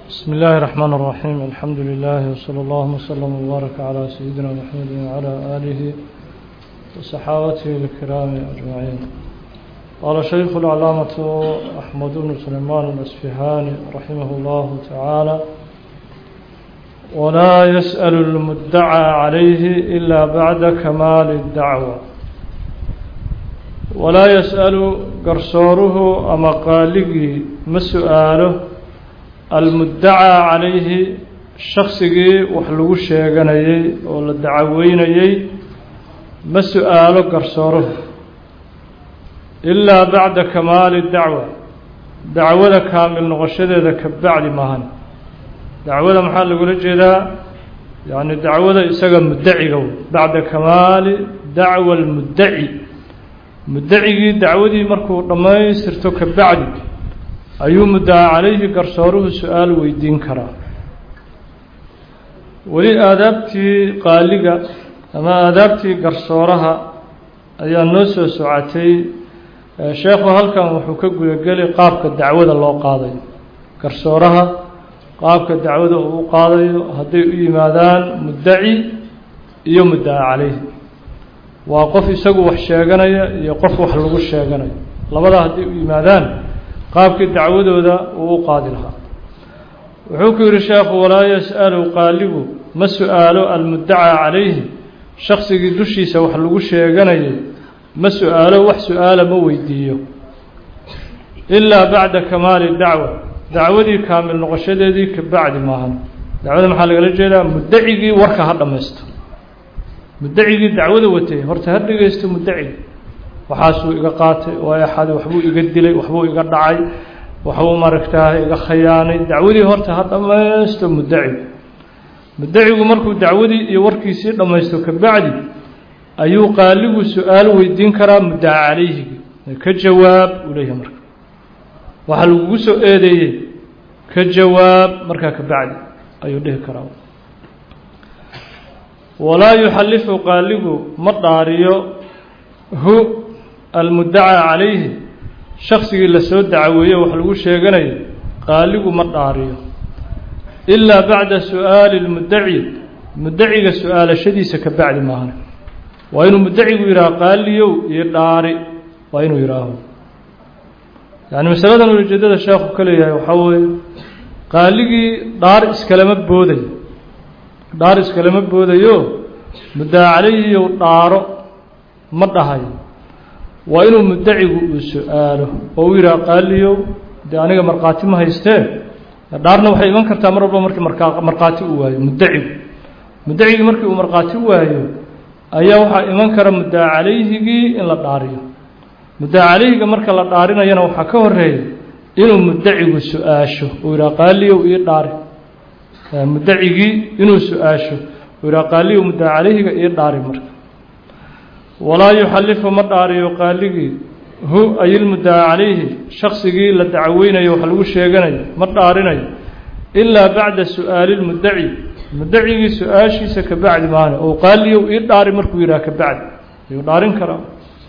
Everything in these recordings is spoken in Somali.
بسم الله الرحمن الرحيم الحمد لله وصلى الله وسلم وبارك على سيدنا محمد وعلى آله وصحابته الكرام أجمعين قال شيخ العلامة أحمد بن سليمان الأسفهاني رحمه الله تعالى ولا يسأل المدعى عليه إلا بعد كمال الدعوة ولا يسأل قرصوره أما قالقي ما سؤاله المدعى عليه شخصigii wax lagu sheeganayay oo la dacaweynayay ma su-aalo garsooruhu ilaa bacda kamaali dacwa dacwada kaamil noqoshadeeda ka bacdi maahan dacwada maxaa lagula jeedaa yani dacwada isaga muddaciga bacda kamaali dacwa almuddaci muddacigii dacwadii markuu dhammaystirto ka bacdi ayuu muddaca calayhi garsooruhu su-aal weydiin karaa weli aadaabtii qaaliga ama aadaabtii garsooraha ayaa noo soo socotay sheekhu halkan wuxuu ka gudageli qaabka dacwada loo qaadayo garsooraha qaabka dacwada uu u qaadayo hadday u yimaadaan muddaci iyo muddaca calayhi waa qof isagu wax sheeganaya iyo qof wax lagu sheeganayo labadaa hadday u yimaadaan qaabkii dacwadooda uu u qaadi lahaa wuxuu ku yidhi sheekhu walaa yas'alu qaaligu ma su-aalo almuddacaa calayhi shaksigii dushiisa wax lagu sheeganayay ma su-aalo wax su-aala ma weydiiyo ilaa bacda kamaali dacwa dacwadii kaamil noqoshadeedii ka bacdi maahan dacwada maxaa lagala jeedaa muddacigii warka ha dhammaysto muddacigii dacwada watay horta ha dhegeysto muddacigi waxaasuu iga qaatay waa axaday waxbuu iga dilay waxbuu iga dhacay waxbuu maaragtaa iga khayaanay dacwadii horta ha dhammaysto muddacigu muddacigu markuu dacwadii iyo warkiisii dhammaysto ka bacdi ayuu qaaligu su-aal weydiin karaa muddaca calayhigi ka jawaab uu leeyahay marka waxaa lagugu soo eedeeyey ka jawaab markaa ka bacdi ayuu dhihi karaa walaa yuxallifu qaaligu ma dhaariyo hu almuddacaa calayhi shaksigii lasoo dacaweeye wax lagu sheeganayo qaaligu ma dhaariyo ilaa bacda su-aali lmuddaci muddaciga su-aalashadiisa ka bacdi maahan waa inuu muddacigu yidhaaho qaaliyow iyo dhaari waa inuu yidhaaho yani masaladan ujeedada sheekhu ka leeyahay waxaa weeye qaaligii dhaar iskalama boodayo dhaar iskalama boodayo muddaca calayhiyow dhaaro ma dhahayo waa inuu muddacigu uu su-aalo oo uu yidhaha qaaliyow dee aniga markhaati ma haystee dhaarna waxay iman kartaa mar walba markii markaa markhaati uu waayo muddacigu muddacigii markii uu markhaati waayo ayaa waxaa iman kara muddaca calayhigii in la dhaariyo muddaca calayhiga marka la dhaarinayana waxaa ka horeeya inuu muddacigu su-aasho uu yidhaha qaaliyow ii dhaari muddacigii inuu su-aasho uu yidhaha qaaliyow muddaca calayhiga ii dhaari marka walaa yuxallifu ma dhaariyo qaaligii hu ayilmuddaca calayhi shaksigii la dacweynayo wax lagu sheeganayo ma dhaarinayo ilaa bacda su-aali lmuddaci muddacigii su-aashiisa ka bacdi maane oo qaaliyow ii dhaari markuu yidhaha ka bacdi ayuu dhaarin karaa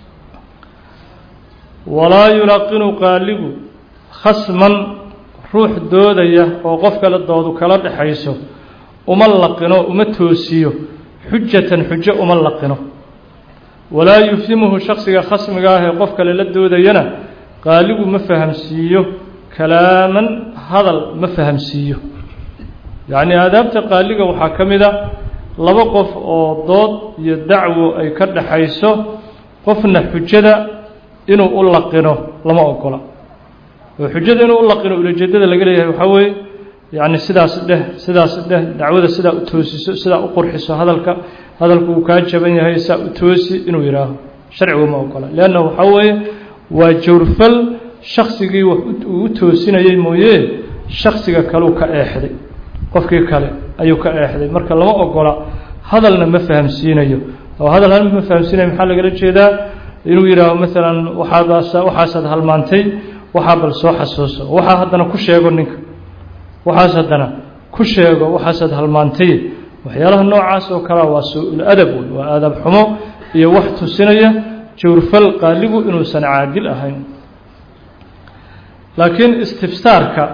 walaa yulaqinu qaaligu khasman ruux doodaya oo qof kale doodu kala dhexayso uma laqino uma toosiyo xujatan xujo uma laqino walaa yufhimuhu shaksiga khasmiga ah ee qof kale la doodayana qaaligu ma fahamsiiyo kalaaman hadal ma fahamsiiyo yacnii aadaabta qaaliga waxaa ka mid a laba qof oo dood iyo dacwo ay ka dhaxayso qofna xujada inuu u laqino lama ogola oo xujada inuu u laqino ulajeedada laga leeyahay waxaa weeye yacni sidaas dheh sidaas dheh dacwada sidaa u toosiso sidaa u qurxiso hadalka hadalku uu kaa jaban yahay saa u toosi inuu yidhaaho sharcigu ma ogola leanna waxaa weeye waa jawrfal shaksigii wax uu u toosinayey mooye shaksiga kaleu ka eexday qofkii kale ayuu ka eexday marka lama ogola hadalna ma fahamsiinayo oo hadal hal ma fahamsiinayo maxaa lagala jeedaa inuu yidhaaho maalan waxaadaas waxaasaad halmaantay waxaa bal soo xasuuso waxaa haddana ku sheego ninka waxaas haddana ku sheego waxaasaad halmaantay waxyaalaha noocaas oo kalea waa suu-ul adab wey waa aadab xumo iyo wax tusinaya jawrfal qaaligu inuusan caadil ahayn laakiin istifsaarka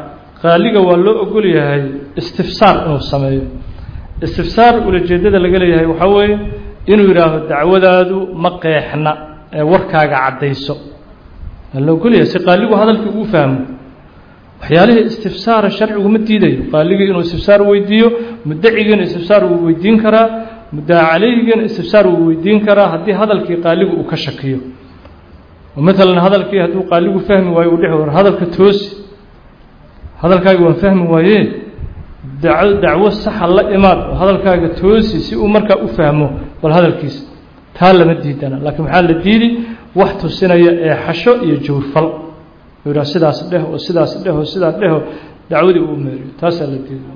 qaaliga waa loo ogol yahay istifsaar inuu sameeyo istifsaar ulajeedada laga leeyahay waxaa weeye inuu yidhaaho dacwadaadu ma qeexna ee warkaaga caddayso waa loo ogol yahay si qaaligu hadalkii uu fahmo waxyaalihii istifsaara sharcigu ma diidayo qaaligii inuu istifsaar weydiiyo mudacigiina istifsaar uu weydiin karaa muddaca calayhigiina istifsaar uu weydiin karaa haddii hadalkii qaaligu uu ka shakiyo maalan hadalkii hadduu qaaligu fahmi waayo uu dhex war hadalka toosi hadalkaaga waan fahmi waaye daco dacwo saxa la imaad oo hadalkaaga toosi si uu markaa u fahmo bal hadalkiisa taa lama diidana laakiin maxaa la diidi wax tusinaya ee xasho iyo jawrfal u yidhaha sidaas dheh oo sidaas dheh oo sidaas dheho dacwadii uu meeriyo taasaa la diida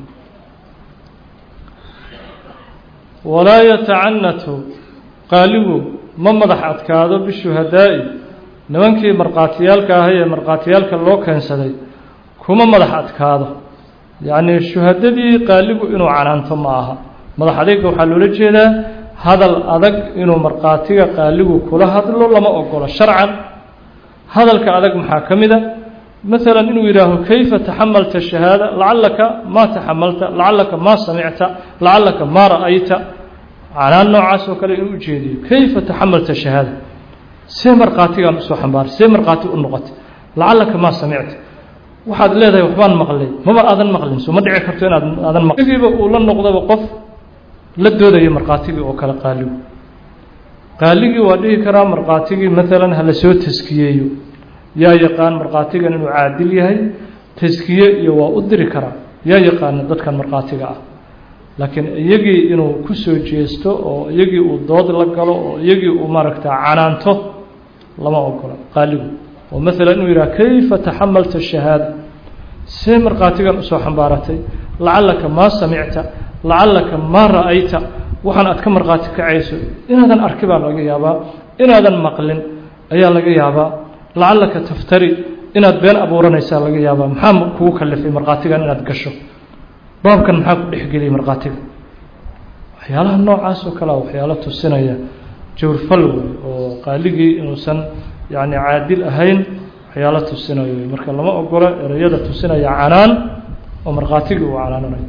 walaa yatacanatu qaaligu ma madax adkaado bishuhadaa'i nimankii markhaatiyaalka ahay ee markhaatiyaalka loo keensaday kuma madax adkaado yacnii shuhadadii qaaligu inuu canaanto ma aha madax adayga waxaa loola jeedaa hadal adag inuu markhaatiga qaaligu kula hadlo lama ogolo sharcan hadalka adag maxaa ka mid a maalan inuu yidhaaho kayfa taxamalta shahaada lacallaka maa taxamalta lacallaka maa samicta lacallaka maa ra'ayta canaan noocaas oo kale inuu ujeediyo kayfa taxamalta shahaada see markhaatigaan usoo xambaaray see markhaati u noqotay lacallaka maa samicta waxaad leedahay waxbaan maqlay maba aadan maqlin soo ma dhici karto inaad aadan maqlin giiba uu la noqdaba qof la doodayo markhaatigii oo kale qaaligu qaaligii waa dhihi karaa markhaatigii maalan hala soo taskiyeeyo yaa yaqaan markhaatigan inuu caadil yahay taskiye iyo waa u diri karaa yaa yaqaana dadkan markhaatiga ah laakiin iyagii inuu ku soo jeesto oo iyagii uu dood la galo oo iyagii uu maaragta canaanto lama ogola qaaligu oo maalan inuu yidhaha kayfa taxamalta shahaada see markhaatigan usoo xambaaratay lacallaka maa samicta lacallaka maa ra'ayta waxaan aad ka markhaati kacayso inaadan arki baa laga yaabaa inaadan maqlin ayaa laga yaabaa lacallaka taftari inaad been abuuranaysaa laga yaabaa maxaa kugu kalifay markhaatigan inaad gasho baabkan maxaa ku dhexgeliyay markhaatiga waxyaalaha noocaas oo kalea waxyaalo tusinaya jawrfal wey oo qaaligii inuusan yacni caadil ahayn waxyaalo tusinayo wey marka lama ogola ereyada tusinaya canaan oo markhaatigii uu canaananayo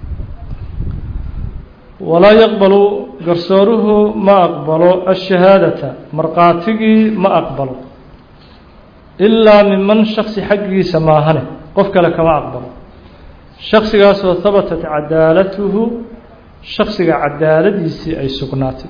walaa yaqbalu garsooruhu ma aqbalo ashahaadata markhaatigii ma aqbalo ilaa miman shaksi xaggiisa maahane qof kale kama aqbalo shaksigaasoo habatat cadaalatuhu shaksiga cadaaladiisii ay sugnaatay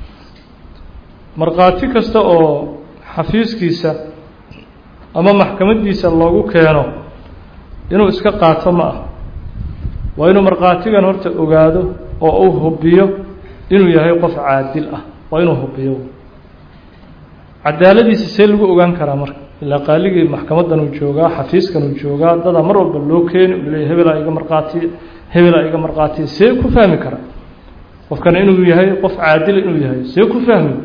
markhaati kasta oo xafiiskiisa ama maxkamaddiisa loogu keeno inuu iska qaato ma ah waa inuu markhaatigan horta ogaado oo uu hubiyo inuu yahay qof caadil ah waa inuu hubiyo cadaaladiisa see lagu ogaan karaa marka ilaa qaaligii maxkamadan uu joogaa xafiiskan uu joogaa dadaa mar walba loo keeni uu leeyahy hebelaa iga markhaatiya hebelaa iga markhaatiya see ku fahmi karaa qofkana inuu yahay qof caadila inuu yahay see ku fahmi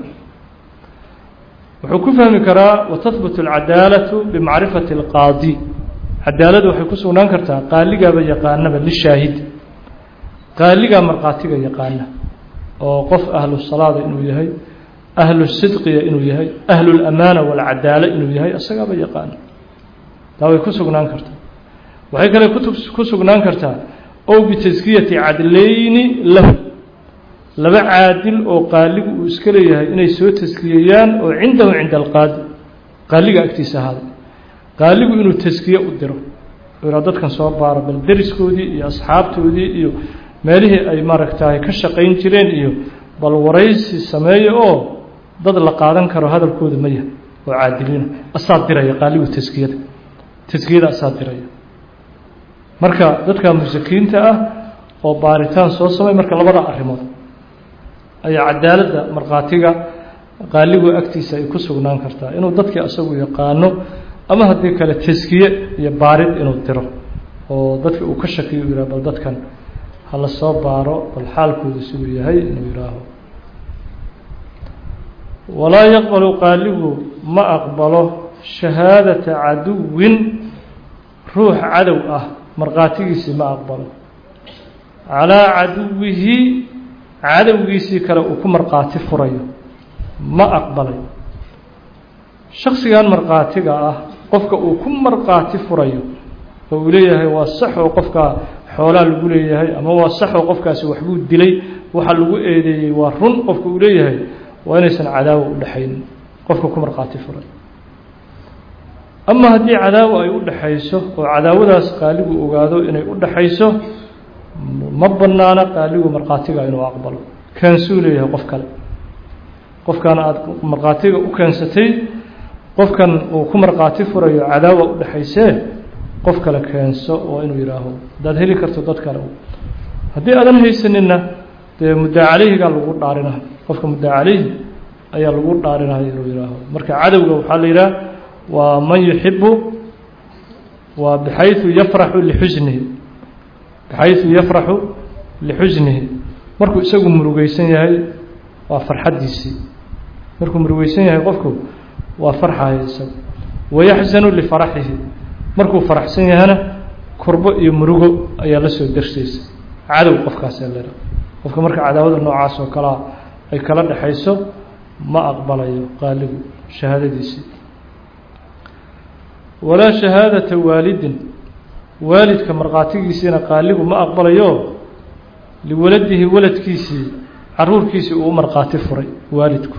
wuxuu ku fahmi karaa watahbut alcadaalatu bimacrifati alqaadi cadaalada waxay ku sugnaan kartaa qaaligaaba yaqaanaba lishaahid qaaligaa markhaatiga yaqaana oo qof ahlu salaada inuu yahay ahlu sidqiya inuu yahay ahlu lamaana walcadaala inuu yahay isagaaba yaqaana taa way ku sugnaan kartaa waxay kale ku sugnaan kartaa ow bitaskiyati cadlayni lahu laba caadil oo qaaligu uu iska leeyahay inay soo taskiyeyaan oo cindahu cinda alqaadi qaaliga agtiisa ahaaday qaaligu inuu taskiye u diro iraa dadkan soo baaro bal deriskoodii iyo asxaabtoodii iyo meelihii ay maaragtaay ka shaqayn jireen iyo bal waraysi sameeyo oo dad la qaadan karo hadalkooda ma yahay oo caadiliina asaa diraya qaaligu taskiyada taskiyada asaa diraya marka dadka musakiinta ah oo baaritaan soo samay marka labada arrimood ayaa cadaaladda markhaatiga qaaligu agtiisa ay ku sugnaan kartaa inuu dadkii asagu yaqaano ama haddii kale taskiye iyo baarid inuu diro oo dadki uu ka shakiyo u yihah bal dadkan hala soo baaro bal xaalkooda siduu yahay inuu yihaaho walaa yaqbalu qaaligu ma aqbalo shahaadata caduwin ruux cadow ah markhaatigiisii ma aqbalo calaa caduwihi cadowgiisii kale uu ku markhaati furayo ma aqbalay shaksigan markhaatiga ah qofka uu ku markhaati furayo oo uu leeyahay waa sax oo qofkaa xoolaa lagu leeyahay ama waa sax oo qofkaasi waxbuu dilay waxa lagu eedeeyey waa run qofka uu leeyahay waa inaysan cadaawo u dhexaynin qofka ku markhaati furay ama haddii cadaawo ay u dhexayso oo cadaawadaas qaaligu ogaado inay u dhexayso ma banaana qaaligu markhaatiga inuu aqbalo keensuu leeyahay qof kale qofkan aada markhaatiga u keensatay qofkan uu ku markhaati furayo cadaawa u dhexaysee qof kale keenso oo inuu yidhaaho haddaad heli karto dad kale haddii aadan haysaninna dee muddaa caleyhigaa lagu dhaarina qofka muddaa caleyhi ayaa lagu dhaarinaya inuu yihaaho marka cadowga waxaa la yidhaha waa man yuxibu waa bixayu yafraxu lixusnihi bixayu yafraxu lixusnihi markuu isagu murugeysan yahay waa farxaddiisii markuu murugeysan yahay qofku waa farxaya isagu wayaxzanu lifaraxihi markuu faraxsan yahana kurbo iyo murugo ayaa la soo darsaysa cadow qofkaasee lera qofka marka cadaawada noocaas oo kalea ay kala dhexayso ma aqbalayo qaaligu shahaadadiisii walaa shahaadata waalidin waalidka markhaatigiisiina qaaligu ma aqbalayo liwaladihi waladkiisii caruurkiisii uu markhaati furay waalidku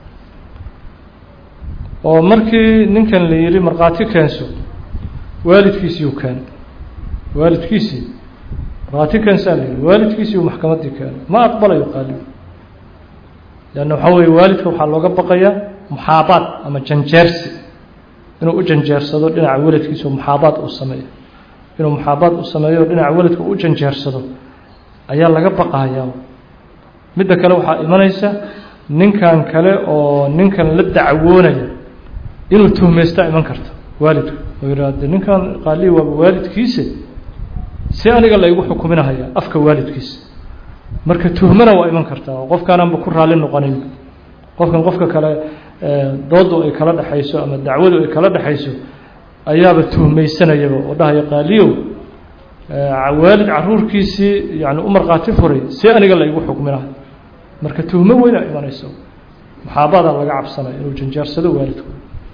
oo markii ninkan la yihi markhaati keenso waalidkiisiiu keenay waalidkiisii markhaati keensaa la yihi waalidkiisii uu maxkamaddii keenay ma aqbalayo qaaligu leanna waxaa weeye waalidka waxaa looga baqayaa muxaabaad ama janjeersi inuu u janjeersado dhinaca waladkiisa oo muxaabaad uu sameeyo inuu muxaabaad u sameeyo dhinaca waladka u janjeersado ayaa laga baqayaa midda kale waxaa imanaysa ninkan kale oo ninkan la dacwoonaya inuu tuhmaystaa iman karta waalidku oo yidhaahde ninkan qaalihi waaba waalidkiisa si aniga laygu xukuminahaya afka waalidkiisa marka tuhmana waa iman kartaa oo qofkaananba ku raalli noqonayn qofkan qofka kale doodu ay kala dhexayso ama dacwadu ay kala dhexayso ayaaba tuhmaysanayaba oo dhahaya qaaliyow waalid caruurkiisii yani u markhaati furay si aniga laygu xukminahay marka tuhmo weyna imanayso muxaabadaa laga cabsanaya inuu janjaarsado waalidku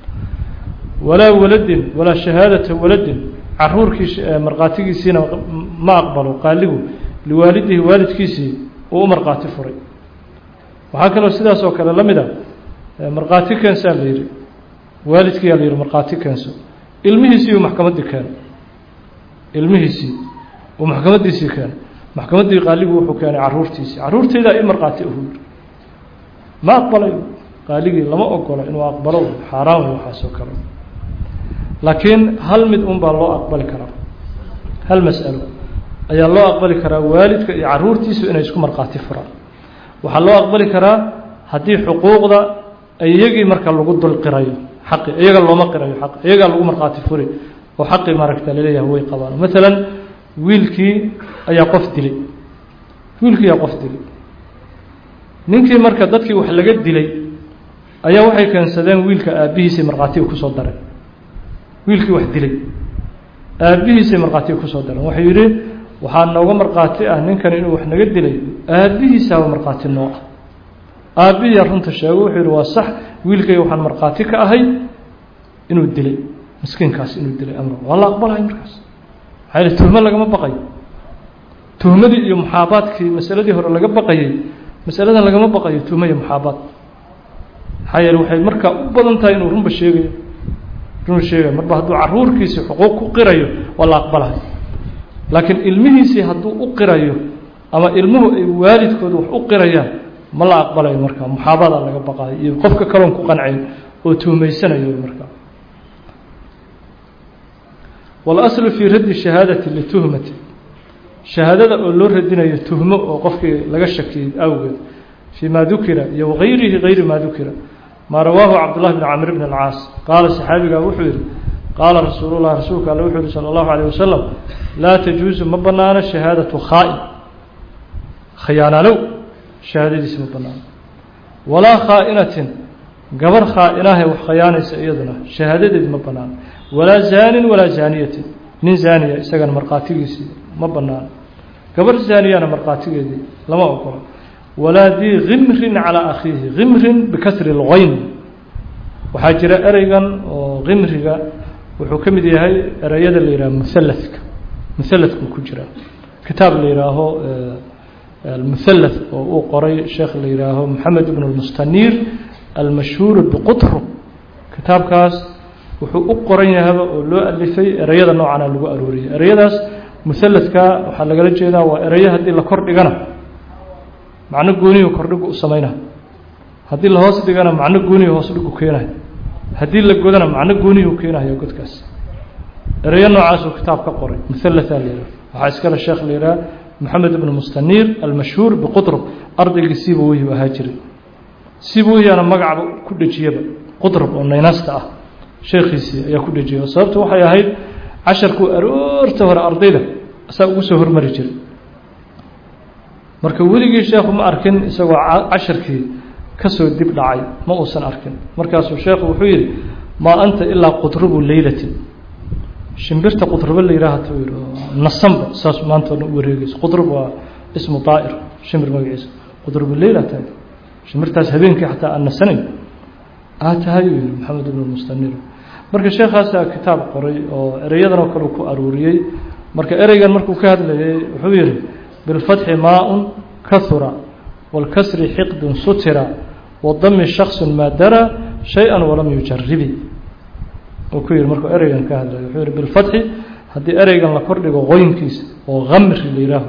walaa waladin walaa shahaadata waladin caruurkii markhaatigiisiina ma aqbalo qaaligu liwaalidihi waalidkiisii uu u markhaati furay waxaa kaloo sidaas oo kale la mid a markhaati keensaa la yihi waalidkiyaa la yihi markhaati keenso ilmihiisii uu maxkamaddii keeno ilmihiisii uu maxkamaddiisii keeno maxkamaddii qaaligu wuxuu keenay caruurtiisii caruurteydaa i markhaati ahu yiri ma aqbalayo qaaligii lama ogola inuu aqbalo xaaraan wey waxaasoo kale laakiin hal mid un baa loo aqbali karaa hal mas'alo ayaa loo aqbali karaa waalidka iyo caruurtiisu inay isku markhaati furaan waxaa loo aqbali karaa haddii xuquuqda iyagii marka lagu dul qirayo xaqi iyaga looma qirayo xaq iyagaa lagu markhaati furi oo xaqii maaragta laleeyahay way qabaan maalan wiilkii ayaa qof dilay wiilkii ayaa qof dilay ninkii marka dadkii wax laga dilay ayaa waxay keensadeen wiilka aabbihiisay markhaatiga kusoo dareen wiilkii wax dilay aabbihiisay markhaatiga kusoo dareen waxay yidhi waxaa nooga markhaati ah ninkan inuu wax naga dilay aabbihiisaaba markhaati noo ah aabbihiyaa runta sheego wuxuu yidhi waa sax wiilkayga waxaan markhaati ka ahay inuu dilay miskiinkaas inuu dilay amra waa la aqbalahay markaas maxaa yidhi tuhmo lagama baqayo tuhmadii iyo muxaabaadkii masaladii hore laga baqayay masaladan lagama baqayo tuhmo iyo muxaabaad maxaa yeele waxay markaa u badan tahay inuu runba sheegayo runba sheegayo marba hadduu caruurkiisii xuquuq ku qirayo waa la aqbalahay laakiin ilmihiisii hadduu u qirayo ama ilmuhu ay waalidkooda wax u qirayaan ma la aqbalayo markaa muxaabadaa laga baqayo iyo qofka kaloon ku qancayn oo tuhmaysanayo markaa walaslu fii raddi shahaadati lituhmati shahaadada oo loo radinayo tuhmo oo qofkii laga shakiyey awgeed fii ma dukira iyo wagayrihi gayri ma dukira maa rawaahu cabdullahi bn camr bn alcaas qaala saxaabigaa wuxuu yihi qaala rasuulu lah rasuulka alle wuxuu yihi salى اllahu alيه wasalam laa tajuusu ma banaano shahaadatu khaa'in khayaanalow shahaadadiisi ma banaano walaa khaa'inatin gabar khaa'inahe wax khayaanaysa iyaduna shahaadadeedi ma banaano walaa zaanin walaa zaaniyatin nin zaaniya isagana markhaatigiisii ma banaano gabar zaaniyana markhaatigeedii lama ogola walaa dii khimrin calaa akhiihi khimrin bikasri lgayn waxaa jira ereygan oo khimriga wuxuu ka mid yahay ereyada la yidhaha muhalladka muhalladkuu ku jiraa kitaab la yidhaaho almuhallath oo uu qoray sheekh la yidhaaho moxamed ibn lmustaniir almashhuur biqutrub kitaabkaas wuxuu u qoran yahaba oo loo alifay ereyada noocana lagu arooriyay ereyadaas muhalladka waxaa lagala jeedaa waa ereyo haddii la kor dhigana macno gooniyu kordhigu u samayna haddii la hoos dhigana macno gooniyu hoos dhigu keenayo haddii la godana macno gooniyu keenayo godkaas ereyo noocaasuu kitaab ka qoray muhallatha la yidhaha waxaa iskale sheekh la yidhaha moxamed ibn mustaniir almashhuur biqutrub ardaygii siibaweyhi u ahaa jiray siibaweyhiana magacba ku dhejiyaba qutrub oo naynasta ah sheekhiisii ayaa ku dhejiyay oo sababtu waxay ahayd casharkuu aroorta hore ardayda asaa ugu soo hormari jiray marka weligii sheekhu ma arkin isagoo casharkii kasoo dib dhacay ma uusan arkin markaasuu sheekhu wuxuu yidhi maa anta ilaa qutrubu leylatin shimbirta qutrube la yidhaahata u yidhi nasanba saas maanta o dhan u wareegeyso qutrub waa ismu daa'ir shimbir magaciisa qutrubu leyla tahay shimbirtaas habeenkii xataa aan nasanayn aa tahay uu yidhi maxamed ibn mustanir marka sheekaasaa kitaab qoray oo ereyadan oo kale ku aruuriyey marka ereygan markuu ka hadlayay wuxuu yidhi bilfatxi maa-un kahura wاlkasri xiqdun sutira wadami shaksu maa dara shay-a walam yujaribi uu ku yihi markuu ereygan ka hadlaya wuxuu yihi bilfatxi haddii ereygan la kordhigo qoynkiisa oo kamri la yihaaho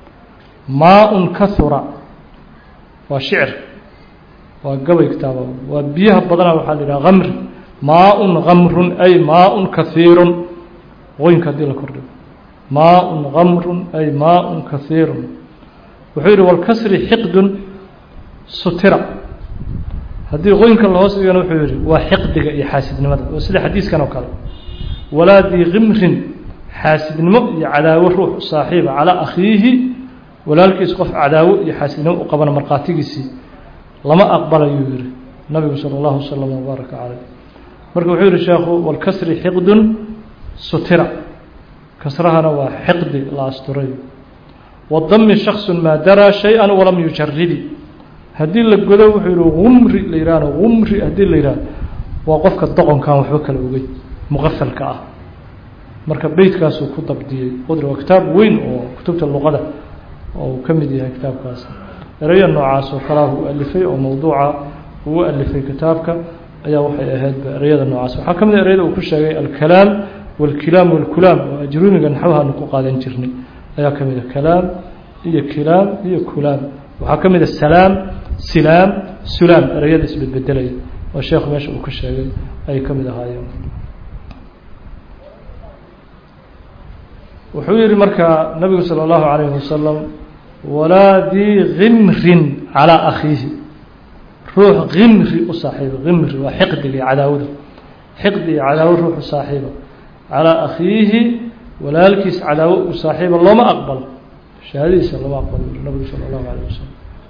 maa-un kahura waa shicir waa gabay kitaaba waa biyaha badana waxaa la yidhaha kamri maa-un kamrun ay maa-un kahiirun qoynka haddii la kordhigo maa-un kamrun ay maa-un kahiirun wuxuu yihi walkasri xiqdun sutira haddii qoynka lahoos dhigana wuxuu yihi waa xiqdiga iyo xaasidnimada oo sida xadiiskan oo kale walaa dii kimrin xaasidnimo iyo cadaawo ruux saaxiiba calaa akhiihi walaalkiis qof cadaawo iyo xaasidnimo u qabana markhaatigiisii lama aqbalayuu yihi nabigu sala allahu wasalam wabaaraka caleyh marka wuxuu yihi sheekhu walkasri xiqdun sutira kasrahana waa xiqdi la asturay wadami shaksu maa daraa shay-a walam yujaribi haddii la godo wuxuu yihi umri la yihahno umri haddii la yihahdo waa qofka doqonkan waxba kala ogey muqafalka ah marka beytkaasuu ku dabdiyey qudri waa kitaab weyn oo kutubta luqada oo uu ka mid yahay kitaabkaas ereya noocaas oo kalaa uu alifay oo mawduuca uu alifay kitaabka ayaa waxay ahaydba ereyada noocaas waxaa ka mid a ereyada uu ku sheegay alkalaam walkilaam walkulaam oo ajruuniga naxwahaanu ku qaadan jirnay ayaa ka mid a kalaam iyo kilaam iyo kulaam waxaa ka mid a salaam silaam sulaam ereyada isbedbedelaya oo sheekhu meesha uu ka sheegay ayay ka mid ahaayeen wuxuu yihi markaa nabigu salى اllahu عalayه wasalam walaa dii kimrin calىa akhiihi ruux kimri u saaxiiba kimri waa xiqdiga iyo cadaawada xiqdi iyo cadaawo ruux u saaxiiba calىa akhiihi walaalkiis cadaawo u saaxiiba looma aqbalo shahaadadiisa lama aqbalo nabigu salى اllahu عalيه wasalam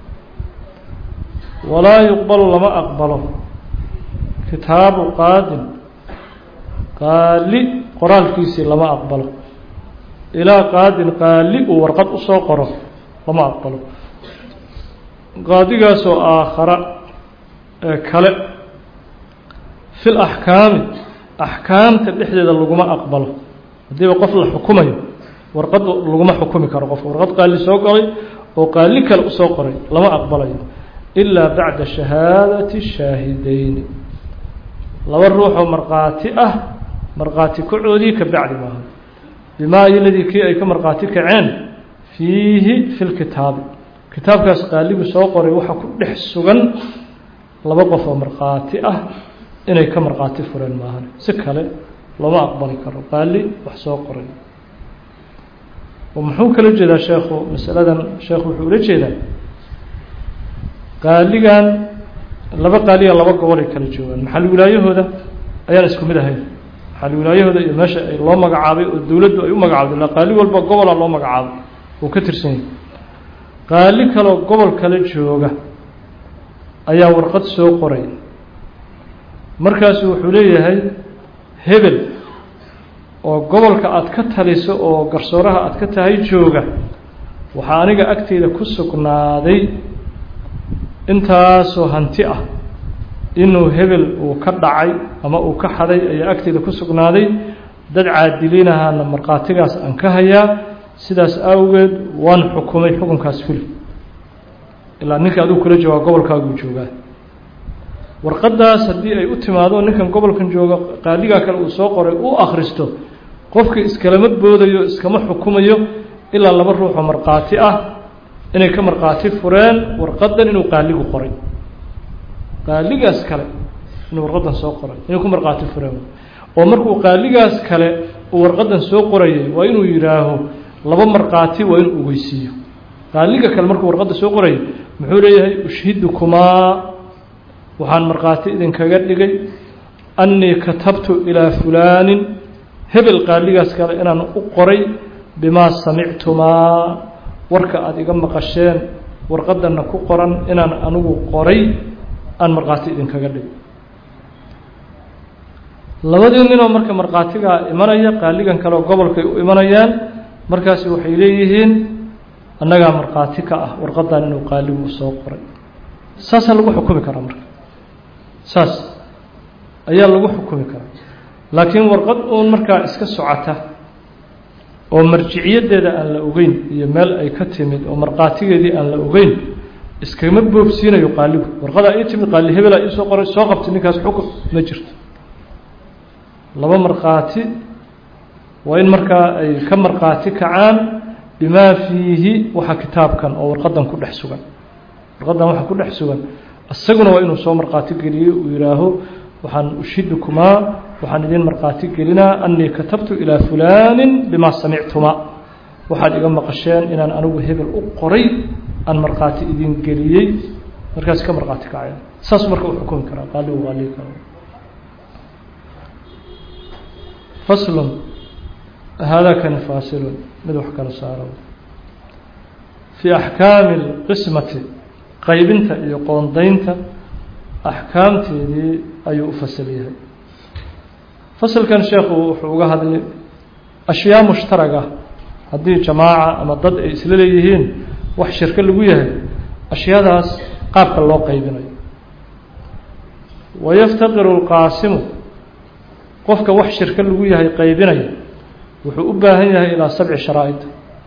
walaa yuqbalu lama aqbalo kitaabu qaadin qaali qoraalkiisii lama aqbalo ilaa qaadin qaali uu warqad usoo qoro lama aqbalo qaadigaasoo aakhara ee kale fi laxkaami axkaamta dhexdeeda laguma aqbalo haddiiba qof la xukumayo warqad laguma xukumi karo qof warqad qaali soo qoray oo qaali kale usoo qoray lama aqbalayo ilaa bacda shahaadati shaahideyni laba ruuxoo markhaati ah markhaati kacoodii ka bacdi maaha bimaa iladii kii ay ka markhaati kaceen fiihi fi lkitaabi kitaabkaas qaaligu soo qoray waxaa ku dhex sugan laba qof oo markhaati ah inay ka markhaati fureen maahan si kale looma aqbali karo qaali wax soo qoray oo muxuu kala jeedaa sheekhu masaladan sheekhu wuxuu ula jeedaa qaaligan laba qaaliya laba gobolay kala joogaan maxal wilaayahooda ayaan isku mid ahayn maxal wilaayahooda iyo meesha ay loo magacaabay oo dowladdu ay u magacaabday ila qaali walba gobola loo magacaabay uu ka tirsan yahay qaali kaloo gobol kale jooga ayaa warqad soo qoray markaasu wuxuu leeyahay hebel oo gobolka aada ka taliso oo garsooraha aada ka tahay jooga waxaa aniga agteyda ku sugnaaday intaasoo hanti ah inuu hebel uu ka dhacay ama uu ka xaday ayaa agteeda ku sugnaaday dad caadiliinahaana markhaatigaas aan ka hayaa sidaas awgeed waan xukumay xukunkaas fuli ilaa ninka adigu kula joogaa gobolkaaguu joogaa warqaddaas haddii ay u timaado ninkan gobolkan jooga qaaligaa kale uu soo qoray u akhristo qofka iskalama boodayo iskama xukumayo ilaa laba ruuxoo markhaati ah inay ka markhaati fureen warqaddan inuu qaaligu qoray qaaligaas kale inuu warqaddan soo qoray inay ku markhaati fureen oo markuu qaaligaas kale uu warqaddan soo qorayay waa inuu yidhaaho laba markhaati waa inuu ogeysiiyo qaaliga kale markuu warqadda soo qorayay muxuu leeyahay ushhidukumaa waxaan markhaati idinkaga dhigay annii katabtu ilaa fulaanin hebel qaaligaas kale inaan u qoray bimaa samictumaa warka aada iga maqasheen warqaddanna ku qoran inaan anigu qoray aan markhaati idinkaga dhigay labadii ninoo marka markhaatigaa imanaya qaaligan kaleoo gobolkay u imanayaan markaasi waxay leeyihiin annagaa markhaati ka ah warqaddan inuu qaaligu soo qoray saasaa lagu xukumi karaa marka saas ayaa lagu xukumi karaa laakiin warqad uun markaa iska socota oo marjiciyaddeeda aan la ogeyn iyo meel ay ka timid oo markhaatigeedii aan la ogeyn iskama boobsiinayo qaaligu warqadaa ii timid qaali hebelaa iisoo qoray soo qabtay ninkaas xukun ma jirto laba markhaati waa in markaa ay ka markhaati kacaan bimaa fiihi waxa kitaabkan oo warqaddan ku dhex sugan warqaddan waxa ku dhex sugan isaguna waa inuu soo markhaati geliyo uu yidhaaho waxaan ushidukumaa waxaan idin markhaati gelinaa annii katabtu ilaa fulaanin bimaa samictumaa waxaad iga maqasheen inaan anigu hebel u qoray aan markhaati idin geliyey markaas ka markhaati kacaya saasuu marka u xukumi karaa qaaligu qaaliga kale faslun haadakani faasilun mid wax kala saaro fii axkaami اlqismati qaybinta iyo qoondaynta axkaamteedii ayuu u fasal yahay fasalkan sheekhu wuxuu uga hadlay ashyaa mushtaraga haddii jamaaca ama dad ay isla leeyihiin wax shirko lagu yahay ashyaadaas qaabka loo qaybinayo wayaftaqiru اlqaasimu qofka wax shirko lagu yahay qaybinaya wuxuu u baahan yahay ilaa sabci sharaa'id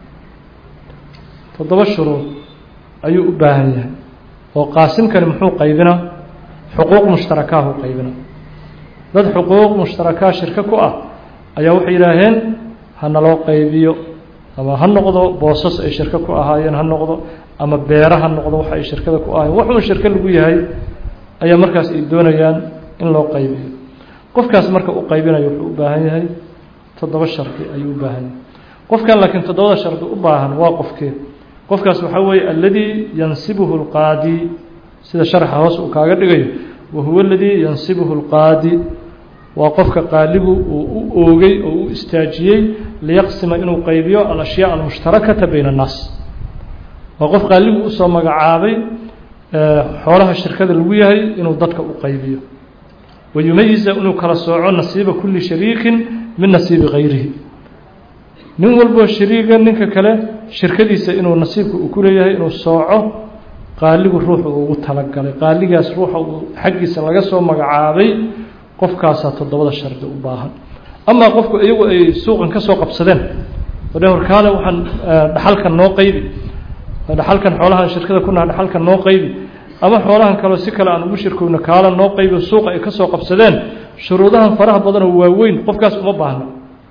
toddoba shuruud ayuu u baahan yahay oo qaasimkani muxuu qaybinaa xuquuq mushtarakaahuu qaybinaa dad xuquuq mushtarakaa shirko ku ah ayaa waxay yidhaaheen hana loo qaybiyo ama ha noqdo boosas ay shirko ku ahaayeen ha noqdo ama beero ha noqdo waxa ay shirkada ku ahaayeen waxuun shirko lagu yahay ayaa markaas ay doonayaan in loo qaybiyo qofkaas marka u qaybinayo wuxuu u baahan yahay toddoba shardi ayuu u baahan yahay qofkan laakiin toddobada shardi u baahan waa qofkee qofkaas waxaa weeye aladii yansibuhu اlqaadi sida sharxa hoos uu kaaga dhigayo wa huwa aladii yansibuhu اlqaadi waa qofka qaaligu uu u oogay oo u istaajiyey liyaqsima inuu qaybiyo alashyaa almushtarakata bayna الnaas waa qof qaaligu usoo magacaabay xoolaha shirkada lagu yahay inuu dadka u qaybiyo wayumayiza inuu kala sooco nasiiba kuli shariikin min nasiibi gayrihi nin walboo shariiga ninka kale shirkadiisa inuu nasiibka uu ku leeyahay inuu sooco qaaligu ruuxa uu ugu talagalay qaaligaas ruuxa uu xaggiisa laga soo magacaabay qofkaasaa toddobada shardi u baahan amaa qofku iyagu ay suuqan ka soo qabsadeen oo dheh warkaale waxaan dhaxalkan noo qaybi dhaxalkan xoolahan shirkada ku naha dhaxalkan noo qaybi ama xoolahan kaleo si kale aan ugu shirkowno kaala noo qaybi suuqa ay ka soo qabsadeen shuruudahan faraha badan oo waaweyn qofkaas uma baahna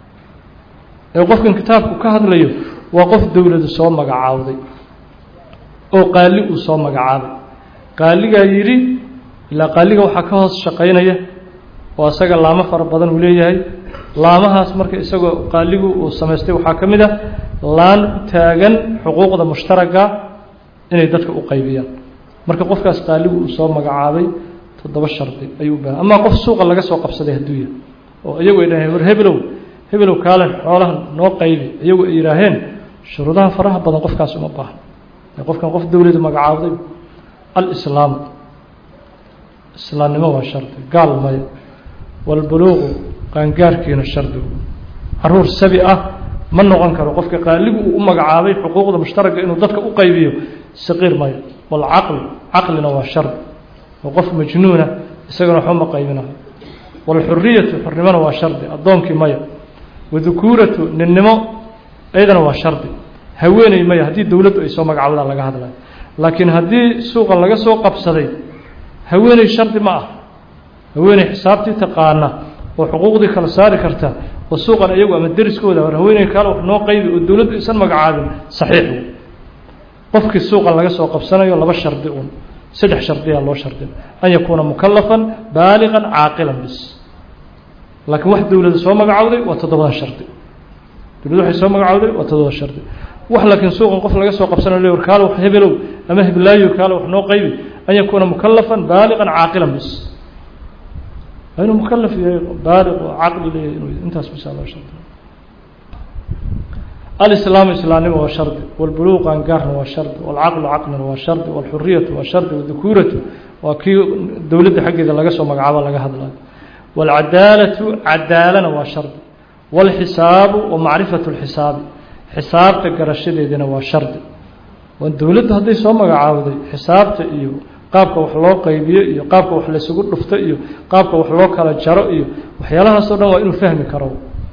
ee qofkan kitaabku ka hadlayo waa qof dowladu soo magacaawday oo qaali uu soo magacaabay qaaligaa yidhi ilaa qaaliga waxaa ka hoos shaqaynaya oo asaga laamo fara badan uu leeyahay laamahaas marka isagoo qaaligu uu samaystay waxaa ka mid ah laan u taagan xuquuqda mushtaraga inay dadka u qaybiyaan marka qofkaas qaaligu uu soo magacaabay toddoba shardi ayuu u baahan amaa qof suuqa laga soo qabsaday hadduu yahay oo iyagu ay dhaheen war hebelow hebelow kaalen xoolahan noo qaybi iyagu ay yidhaaheen shuruudaha faraha badan qofkaas uma baahan qofkan qof dowladu magacaabday alislaamu islaamnimo waa shardi gaal maya walbuluuqu qaangaarkiina shardigu caruur sabi ah ma noqon karo qofka qaaligu uu u magacaabay xuquuqda mushtaraka inuu dadka u qaybiyo saqiir maya walcaqli caqlina waa shardi oo qof majnuuna isagana waxba ma qaybinayo waalxuriyatu xurnimona waa shardi addoonkii maya wadukuuratu ninnimo iyadana waa shardi haweeney maya haddii dowladdu ay soo magacawdaa laga hadlayo laakiin haddii suuqan laga soo qabsaday haweeney shardi ma ah haweeney xisaabtii taqaana oo xuquuqdii kala saari karta oo suuqan iyagu ama deriskooda war haweeney kaale wax noo qaybi oo dowladdu isan magacaabin saxiix qofkii suuqan laga soo qabsanayo laba shardi un saddex shardiyaa loo shardin an yakuuna mukalafan baaliqan caaqilan bis laakiin wax dowlada soo magacowday waa toddobadan shardi dowlad waxay soo magacowday waa toddoba shardi wax laakiin suuqan qof laga soo qabsanayo le war kaale wax hebelow ama heblaayo kaale wax noo qaybi an yakuuna mukalafan baaliqan caaqilan bis waa inuu mukalaf yahay baaliq oo caqli leeyahay inuu intaas bisaa loo shardi alislaamu islaamnimo waa shardi walbuluuq angaarna waa shardi walcaqlu caqlina waa shardi walxuriyatu waa shardi wadukuuratu waa kii dowladda xaggeeda laga soo magacaabo laga hadlayo walcadaalatu cadaalana waa shardi walxisaabu wa macrifatu lxisaabi xisaabta garashadeedina waa shardi dowladda hadday soo magacaawday xisaabta iyo qaabka wax loo qaybiyo iyo qaabka wax laysugu dhufto iyo qaabka wax loo kala jaro iyo waxyaalahaasoo dhan waa inuu fahmi karo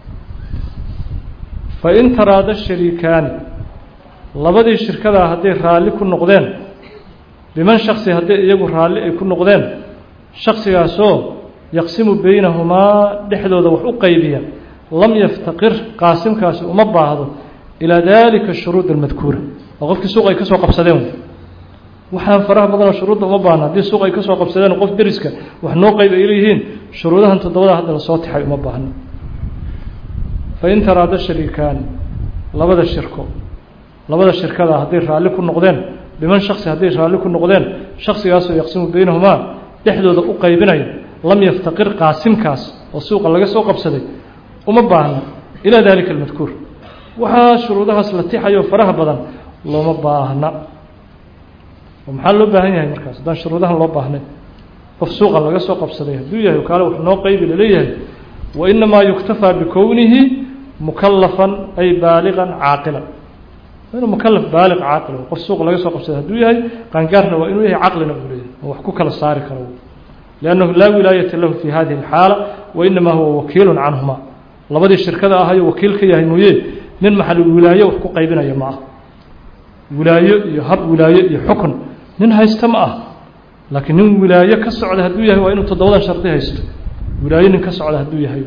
fain taraada shariikaani labadii shirkadaa hadday raalli ku noqdeen biman shaksi hadday iyagu raalli ay ku noqdeen shaksigaasoo yaqsimu beynahumaa dhexdooda wax u qaybiya lam yaftaqir qaasimkaasi uma baahdo ilaa dalika shuruud almadkuura waa qofkii suuq ay ka soo qabsadeen waxaan faraha badanoo shuruudda uma baahna haddii suuq ay ka soo qabsadeen qof deriska wax noo qayb ay leeyihiin shuruudahan toddobada hadda lasoo tixay uma baahno fain taraada shariikaani labada shirko labada shirkada hadday raalli ku noqdeen biman shaksi hadday raalli ku noqdeen shaksigaasoo yaqsimu beynahumaa dhexdooda u qaybinayo lam yaftaqir qaasimkaas oo suuqa laga soo qabsaday uma baahna ilaa dalika almadkuur waxaa shuruudahaas la tixayo faraha badan looma baahna oo maxaa loo baahan yahay markaas haddaan shuruudahan loo baahnay qof suuqa laga soo qabsaday hadduu yahay kaale wax noo qaybi laleeyahay wainamaa yuktafaa bikownihi mukalafan ay baaliqan caaqilan inuu mukalaf baaliq caaqil qof suuq laga soo qabsada hadduu yahay qaangaarna waa inuu yahay caqlina uu leeyahay oo wax ku kala saari karo liannahu laa wilaayata lahu fi hadihi alxaala wainamaa huwa wakiilu canhuma labadii shirkada ahayo wakiil ka yahay mooye nin maxal wilaayo wax ku qaybinaya ma ah wilaayo iyo hab wilaayo iyo xukun nin haysta ma ah laakiin nin wilaayo ka socda hadduu yahay waa inuu toddobadan shardi haysto wilaayo nin ka socda hadduu yahay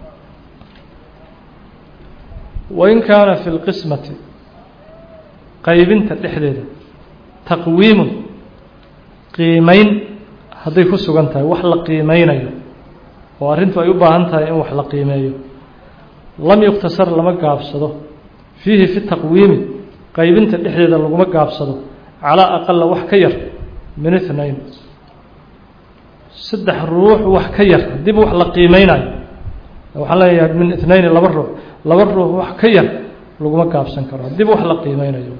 wain kaana fi lqismati qaybinta dhexdeeda taqwiimun qiimeyn hadday ku sugan tahay wax la qiimeynayo oo arrintu ay u baahan tahay in wax la qiimeeyo lam yuktasar lama gaabsado fiihi fi taqwiimi qaybinta dhexdeeda laguma gaabsado calaa aqala wax ka yar min ithnayn saddex ruux wax ka yar haddiiba wax la qiimeynayo waxaan leeyahay min ithnayni laba ruux laba ruux wax ka yar laguma gaabsan karo haddiiba wax la qiimeynayo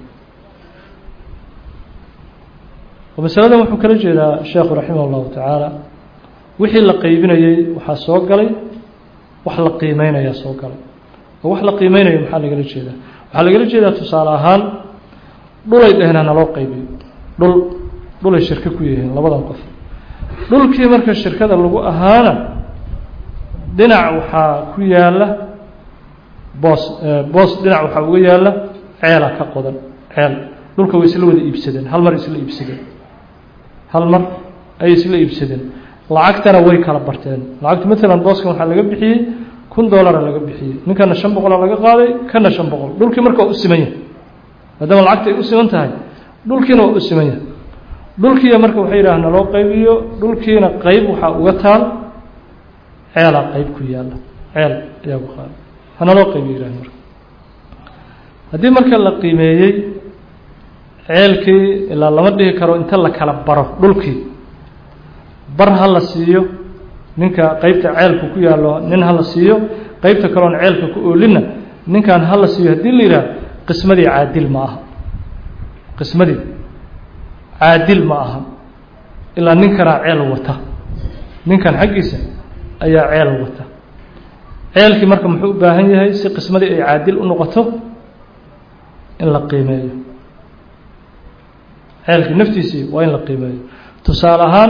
masaladan wuxuu kala jeedaa sheekhu raximah اllahu tacaala wixii la qeybinayey waxaa soo galay wax la qiimeynayaa soo galay oo wax la qiimeynayo maxaa lagala jeedaa waxaa lagala jeedaa tusaale ahaan dhulay dhehna naloo qaybiyo dhul dhulay shirko ku yihiin labadan qof dhulkii marka shirkada lagu ahaana dhinac waxaa ku yaala boos boos dhinac waxaa uga yaala ceela ka qodan ceel dhulka way isla wada iibsadeen hal mar isla iibsadeen hal mar ayay isla iibsadeen lacagtana way kala barteen lacagtu maalan booskan waxaa laga bixiyey kun doolara laga bixiyey ninkana shan boqola laga qaaday kana shan boqol dhulkii marka waa u siman yahay maadaama lacagta ay u siman tahay dhulkiina waa u siman yahay dhulkiiya marka waxay yidhaah naloo qaybiyo dhulkiina qeyb waxaa uga taal ceelaa qeyb ku yaalla ceel ayaa ku qaada hanaloo qaybiyo yidhah marka haddii marka la qiimeeyey ceelkii ilaa lama dhihi karo inta la kala baro dhulkii bar ha la siiyo ninka qeybta ceelka ku yaallo nin ha la siiyo qeybta kaloon ceelka ku oolinna ninkan ha la siiyo haddii la yidhaah qismadii caadil ma aha qismadii caadil ma aha ilaa ninkanaa ceel wata ninkan xaggiisa ayaa ceel wata ceelkii marka muxuu u baahan yahay si qismadii ay caadil u noqoto in la qiimeeyo ceelkii naftiisii waa in la qiimeeyo tusaale ahaan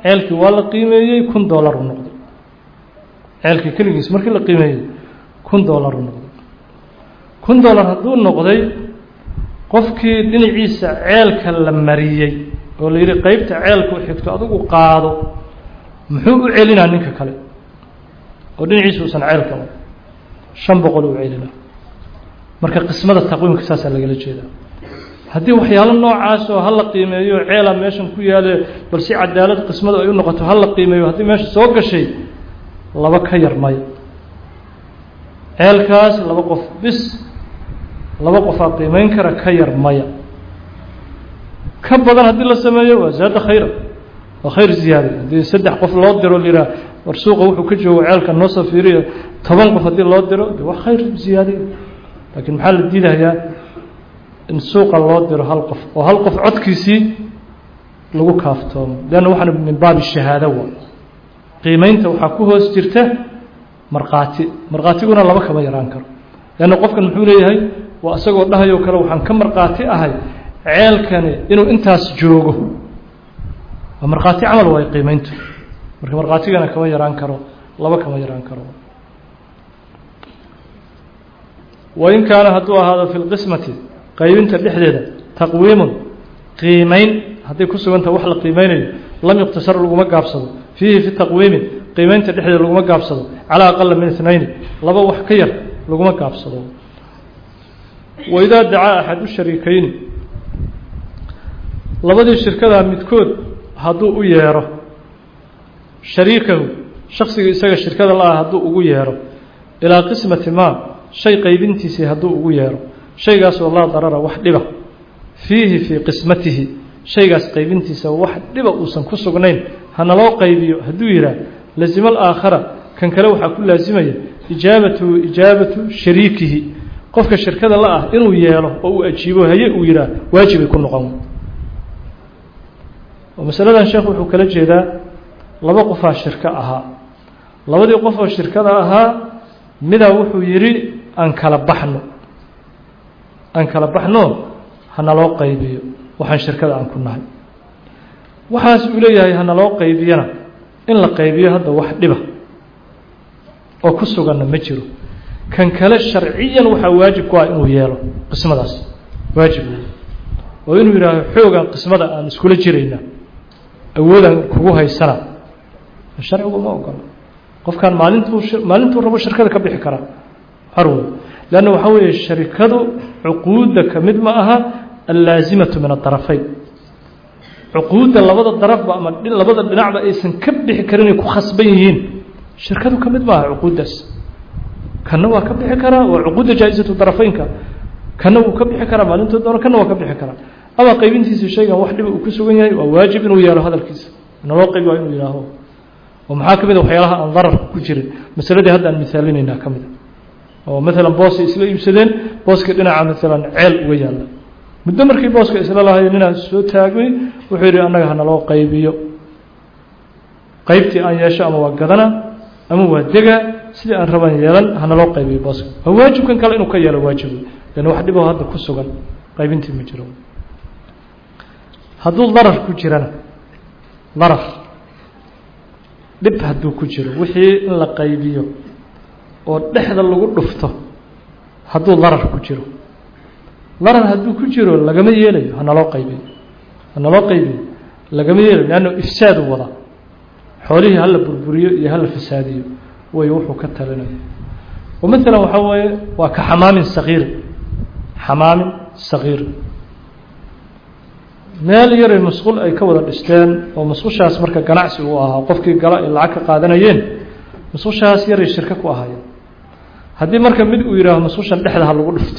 ceelkii waa la qiimeeyey kun dollar u noqday ceelkii keligiis markii la qiimeeyey kun dollar u noqday kun dollar hadduu noqday qofkii dhinaciisa ceelka la mariyey oo la yidhi qeybta ceelku xigto adigu qaado muxuu u celinaa ninka kale oo dhinaciisa uusan ceelka shan boqol u celinaa marka qismada taqwiimka saasaa lagala jeedaa haddii waxyaalo noocaas oo hala qiimeeyo ceela meeshan ku yaale bal si cadaalad qismadu ay u noqoto hala qiimeeyo haddii meesha soo gashay laba ka yar maya ceelkaas laba qof bis laba qofaa qiimeyn kara ka yar maya ka badan haddii la sameeyo waa zaada khayra waa khayr ziyaada haddii saddex qof loo diro liraa war suuqa wuxuu ka joogo ceelka noo soo fiiriyo toban qof haddii loo diro de waa khayr ziyaadiy laakiin maxaa la diidayaa in suuqa loo diro hal qof oo hal qof codkiisii lagu kaaftoomo leanna waxaana min baabi shahaado waa qiimeynta waxaa ku hoos jirta markhaati markhaatiguna laba kama yaraan karo leanna qofkan muxuu leeyahay waa isagoo dhahayoo kale waxaan ka markhaati ahay ceelkani inuu intaas joogo waa markhaati camal waay qiimeyntu marka markhaatigana kama yaraan karo laba kama yaraan karo wain kaana hadduu ahaado fi lqismati qaybinta dhexdeeda taqwiimun qiimeyn hadday ku sugantaha wax la qiimeynayo lam yuqtasar laguma gaabsado fiihi fi taqwiimi qiimeynta dhexdeeda laguma gaabsado calaa aqala min itnayni laba wax ka yar laguma gaabsado waidaa dacaa axadu shariikeyni labadii shirkadaa midkood hadduu u yeero shariikahu shaksiga isaga shirkada la-ah hadduu ugu yeero ilaa qismati maa shay qaybintiisii hadduu ugu yeero shaygaasoo laa darara wax dhiba fiihi fii qismatihi shaygaas qaybintiisa wax dhiba uusan ku sugnayn hanaloo qaybiyo hadduu yidhaah lazima alaakhara kan kale waxaa ku laasimaya ijaabatuhu ijaabatu shariikihi qofka shirkada la ah inuu yeelo oo uu ajiibo haye uu yidhaah waajibay ku noqon oo masaladan sheekh wuxuu kala jeedaa laba qofaa shirko ahaa labadii qof oo shirkada ahaa midaa wuxuu yidhi aan kala baxno aan kala baxno hanaloo qaybiyo waxaan shirkada aan ku nahay waxaas uu leeyahay hanaloo qaybiyana in la qaybiyo hadda wax dhiba oo ku suganna ma jiro kan kale sharciyan waxaa waajib ku ah inuu yeelo qismadaas waajib oo inuu yidhaaho xoogan qismada aan iskula jirayna awoodaan kugu haysana sharcigu ma ogola qofkan maalintuu maalintuu rabo shirkada ka bixi karaa harwey leanna waxaa weeye sharikadu cuquudda ka mid ma aha allaasimatu min adarafayn cuquudda labada darafba ama labada dhinacba aysan ka bixi karin ay ku khasban yihiin shirkadu ka mid ma aha cuquuddaas kanna waa ka bixi karaa waa cuquudda jaa-isatu darafaynka kanna wuu ka bixi karaa maalintuu doono kanna waa ka bixi karaa ama qaybintiisa shaygan wax dhiba uu ku sugan yahay waa waajib inuu yeelo hadalkiisa naloo qaybi waa inuu yihaaho oo maxaa ka mid a waxyaalaha aan dararka ku jirin masaladii hadda aan misaalinaynaa ka mid a oo maalan boosay isla iibsadeen booskii dhinaca maalan ceel uga yaalla muddo markii booska isla lahayo ninaa soo taagay wuxuu yidhi annaga hanaloo qaybiyo qaybtii aan yeesho ama waa gadana ama waa dega sidii aan raban yeelan hanaloo qaybiyo booska waa waajibkan kale inuu ka yeelo waajib lan wax dhiboo hadda ku sugan qaybintii ma jiro hadduu darar ku jirana darar dhib hadduu ku jiro wixii in la qaybiyo oo dhexda lagu dhufto hadduu darar ku jiro darar hadduu ku jiro lagama yeelayo hanaloo qaybiyo hanaloo qaybiyo lagama yeelayo leanna ifsaadu wada xoolihii hala burburiyo iyo hala fasaadiyo way wuxuu ka talinayo oo maalan waxaa weeye waa ka xamaamin sagiir xamaamin sagiir meel yaray masquul ay ka wada dhisteen oo masquushaas marka ganacsi uu ahaa qofkii gala ay lacag ka qaadanayeen masquushaas yaray shirko ku ahaayeen haddii marka mid uu yidhaaho masquushan dhexda ha lagu dhifto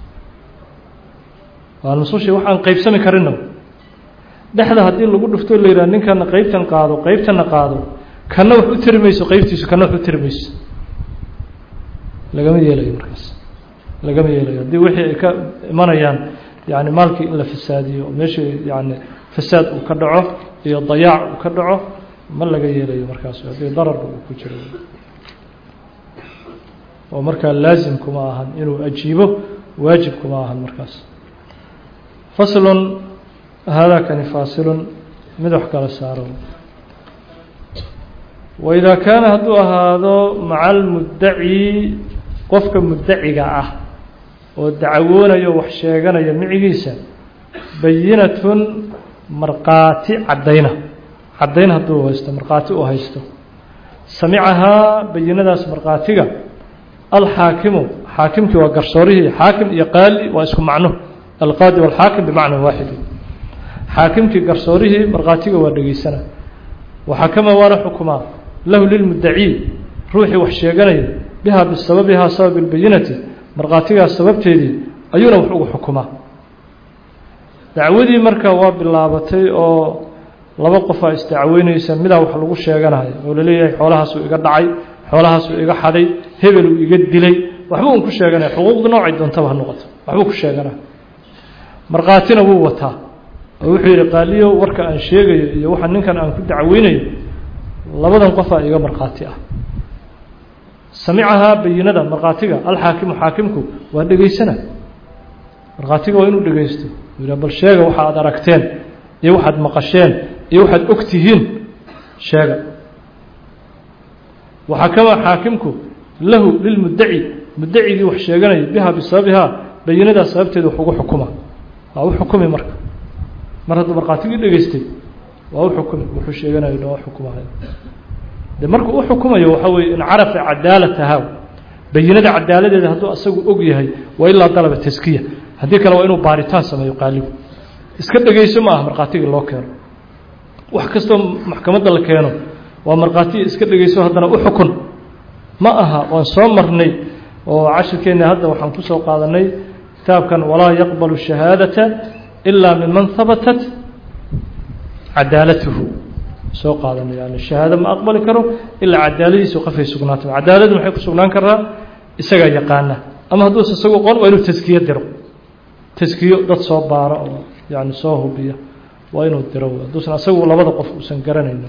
waa masquushii wax aan qaybsami karinna dhexda haddii lagu dhifto la yidhaha ninkana qaybtan qaado qaybtana qaado kana wax u tiri mayso qaybtiisu kana wax u tiri mayso lagama yeelayo markaas lagama yeelayo haddii wixii ay ka imanayaan yani maalkii in la fasaadiyo meeshii yani fasaad uu ka dhaco iyo dayaac uu ka dhaco ma laga yeelayo markaas haddii dararba uu ku jiro oo markaa laazim kuma ahan inuu ajiibo waajib kuma ahan markaas faslun haadaa kani faasilun mid wax kala saaro waidaa kaana hadduu ahaado maca almuddaci qofka muddaciga ah oo dacwoonayo wax sheeganaya micigiisa bayinatun markhaati caddayna caddayn hadduu haysto markhaati uu haysto samicahaa bayinadaas markhaatiga alxaakimu xaakimkii waa garsoorihii xaakim iyo qaali waa isku macno alqaadi walxaakim bimacna waaxidi xaakimkii garsoorihii markhaatiga waa dhegeysana waxakama waana xukumaa lahu lilmuddacii ruuxii wax sheeganaya bihaa bisababihaa sabab اlbayinati markhaatigaas sababteedii ayuuna wax ugu xukumaa dacwadii marka waa bilaabatay oo laba qofaa isdacweyneysa midaa wax lagu sheeganayo oo laleeyahay xoolahaasuu iga dhacay xoolahaasuu iga xaday hebeluu iga dilay waxba un ku sheeganaya xuquuqda noocay doontaba ha noqoto waxbuu ku sheeganaya markhaatina wuu wataa oo wuxuu yidhi qaaliyo warka aan sheegayo iyo waxa ninkan aan ku dacweynayo labadan qofaa iga markhaati ah samicahaa bayinada markhaatiga alxaakimu xaakimku waa dhegeysana markhaatiga waa inuu dhegeysto yidha bal sheega waxa aad aragteen iyo waxaad maqasheen iyo waxaad og tihiin sheega waxakama xaakimku lahu lilmuddaci muddacigii wax sheeganaya bihaa bisababihaa bayinadaas sababteeda wax ugu xukuma waa u xukumi marka mar hadduu markhaatigii dhegeystay waa u xukumi wuxuu sheeganayo dhan waa xukumahay de markuu u xukumayo waxaa weye in carafa cadaalatahaa bayinada cadaaladeeda hadduu asagu og yahay waa ilaa dalaba taskiya haddii kale waa inuu baaritaan sameeyo qaaligu iska dhegeyso ma aha markhaatigii loo keeno wax kastoo maxkamadda la keeno waa markhaatiga iska dhegeyso haddana u xukun ma aha waan soo marnay oo cashirkeenna hadda waxaan kusoo qaadanay kitaabkan walaa yaqbalu shahaadata ilaa miman habatat cadaalatuhu soo qaadanay yani shahaado ma aqbali karo ilaa cadaaladiisu qofay sugnaata cadaaladu maxay ku sugnaan karaa isagaa yaqaana ama hadduusa isagu qon waa inuu taskiyo diro taskiyo dad soo baaro oo yani soo hubiya waa inuu diro hadduusan isagu labada qof uusan garanayn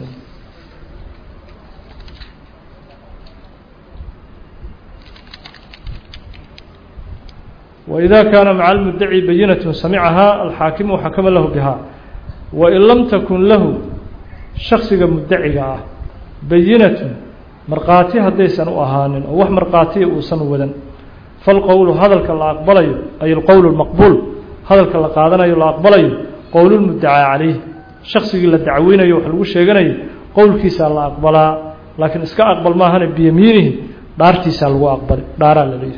وإذا كان مع المدعي بينة سمعها الحاكم وحكم له بها وإن لم تكن له شخص مدعي بينة مرقاتي هديسا أهان أو وح مرقاتي أوسن ودن فالقول هذا الكلا أقبلي أي القول المقبول هذا الكلا قادنا يلا أقبلي قول المدعى عليه شخص اللي دعوين يوحلو شيغني قول كيسا الله أقبلا لكن اسكا أقبل ما هن بيمينه دارتيسا الله أقبل دارا لليه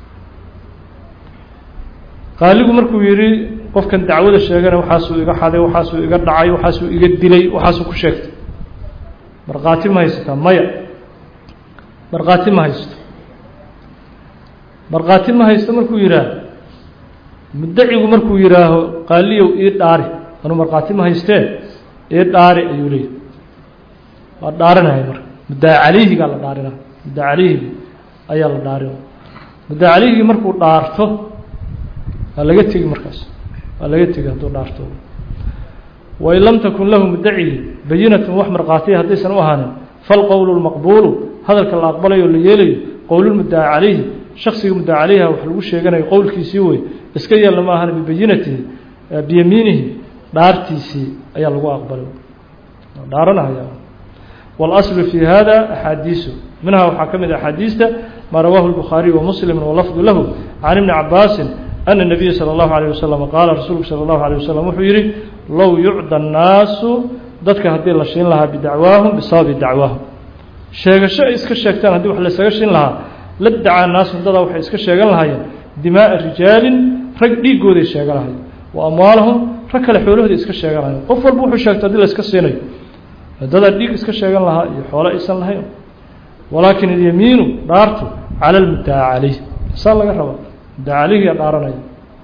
qaaligu markuu yidhi qofkan dacwada sheegana waxaasuu iga xaday waxaasuu iga dhacay waxaasuu iga dilay waxaasuu ku sheegtay markhaati ma haysataa maya markhaati ma haysto markhaati ma haysto markuu yidhaaho muddacigu markuu yidhaaho qaaliyow ii dhaari anuu markhaati ma haystee ii dhaari ayuu leeyahy waa dhaarinaya marka muddaa calayhigaa la dhaarinaya muddaa calayhigi ayaa la dhaarinaya muddaa calayhigii markuu dhaarto waa laga tegi markaas waa laga tegi hadduu dhaarto wain lam takun lahu muddacigi bayinatun wax markhaatiya haddaysan u ahaanin falqowlu lmaqbuulu hadalka la aqbalayo o la yeelayo qowlulmuddaca calayhi shaksiga muddaca calayha wax lagu sheeganayo qowlkiisii wey iska yeelna ma ahan bibayinatihi biyamiinihi dhaartiisii ayaa lagu aqbalay dhaaranahaya waاlaslu fi hada axaadiisu minha waxaa ka mid axaadiista maa rawaahu الbukhaariي wamuslim walafdu lahu can ibni cabaasin أن النبي صلى الله عليه وسلم قال رasuulku صلى الله عليه وسلم wuxuu yihi low يucdى النaasu dadka haddii la shiin lahaa bidacwaahum bisababi dacwaahum sheegasho ay iska sheegtaan haddii wax laysaga shin lahaa la dacaa naasu dadaa waxay iska sheegan lahaayeen dimaaءa rijaalin rag dhiigooday sheegan lahayen wa amwaalahum rag kale xoolahooda iska sheegan lahayen qof walba wuxuu sheegto hadii la iska siinayo dadaa dhiig iska sheegan lahaa iyo xoolo aysan lahayn walaakin اlyamiinu dhaartu calى اlmuddaca calayh saa laga rabaa dacalihiya dhaaranaya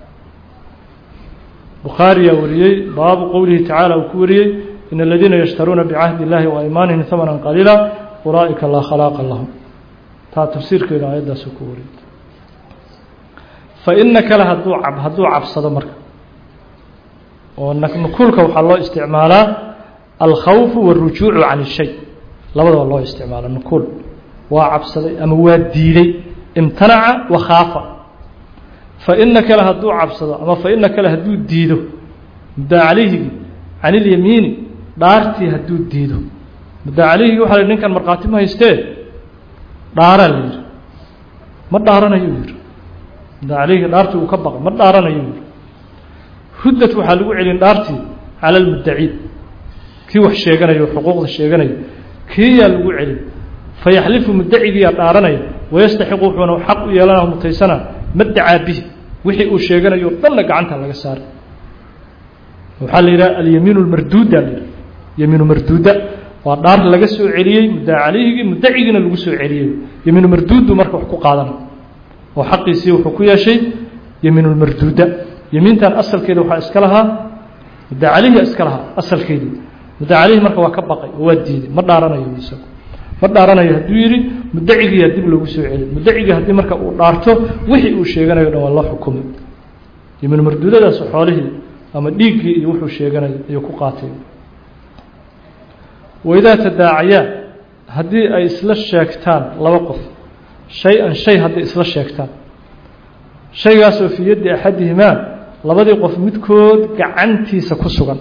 bukhaariyaa wariyey baabu qowlihi tacaala uu ku wariyey in aladiina yashtaruuna bicahdi اllahi waaymaanihim hamanan qaliila ulaa'ika laa khalaaqa lahum taa tafsiirkeeda aayaddaasuu ku wariyey faina kale hadduu cab hadduu cabsado marka oo nukuulka waxaa loo isticmaalaa alkhawfu wاlrujuucu can الshay labadaba loo isticmaala nukuul waa cabsaday ama waa diiday imtanaca wakhaafa faina kale hadduu cabsado ama faina kale hadduu diido muddaa calayhigi can ilyamiini dhaartii hadduu diido muddaa caleyhigi waxa la ninkan markhaati ma haystee dhaaraa la yidhi ma dhaaranayu yidhi muddaa caleyhigi dhaartii uu ka baqay ma dhaaranayu yidhi ruddat waxaa lagu celin dhaartii cala almuddaci kii wax sheeganayo xuquuqda sheeganayo kiiyaa lagu celin fayaxlifu muddacigiyaa dhaaranaya wayastaxiqu wuxuuna xaq u yeelana mutaysana ma dacaa bihi wixii uu sheeganayo o dhanna gacanta laga saaray waxaa la yidhaha alyamiin lmarduuda la yidhaha yamiinu marduuda waa dhaar laga soo celiyey muddaa caleyhigii muddacigiina lagu soo celiyey yamiinu marduudu marka wax ku qaadana oo xaqiisii wuxuu ku yeeshay yamiinulmarduuda yamiintan asalkeeda waxaa iska lahaa muddaa caleyhiga iska lahaa asalkeedii muddaa caleyhi marka waa ka baqay oo waa diiday ma dhaaranayo isagu ma dhaaranayo hadduu yidhi muddacigiiyaa dib loogu soo celiy muddacigii haddii marka uu dhaarto wixii uu sheeganayo dhan waa loo xukumay yamiinu marduudadaas xoolihii ama dhiiggii iyo wuxuu sheeganayo ayuu ku qaatay waidaa tadaacayaa haddii ay isla sheegtaan laba qof shay-an shay hadday isla sheegtaan shaygaasoo fii yaddi axadihimaa labadii qof midkood gacantiisa ku sugan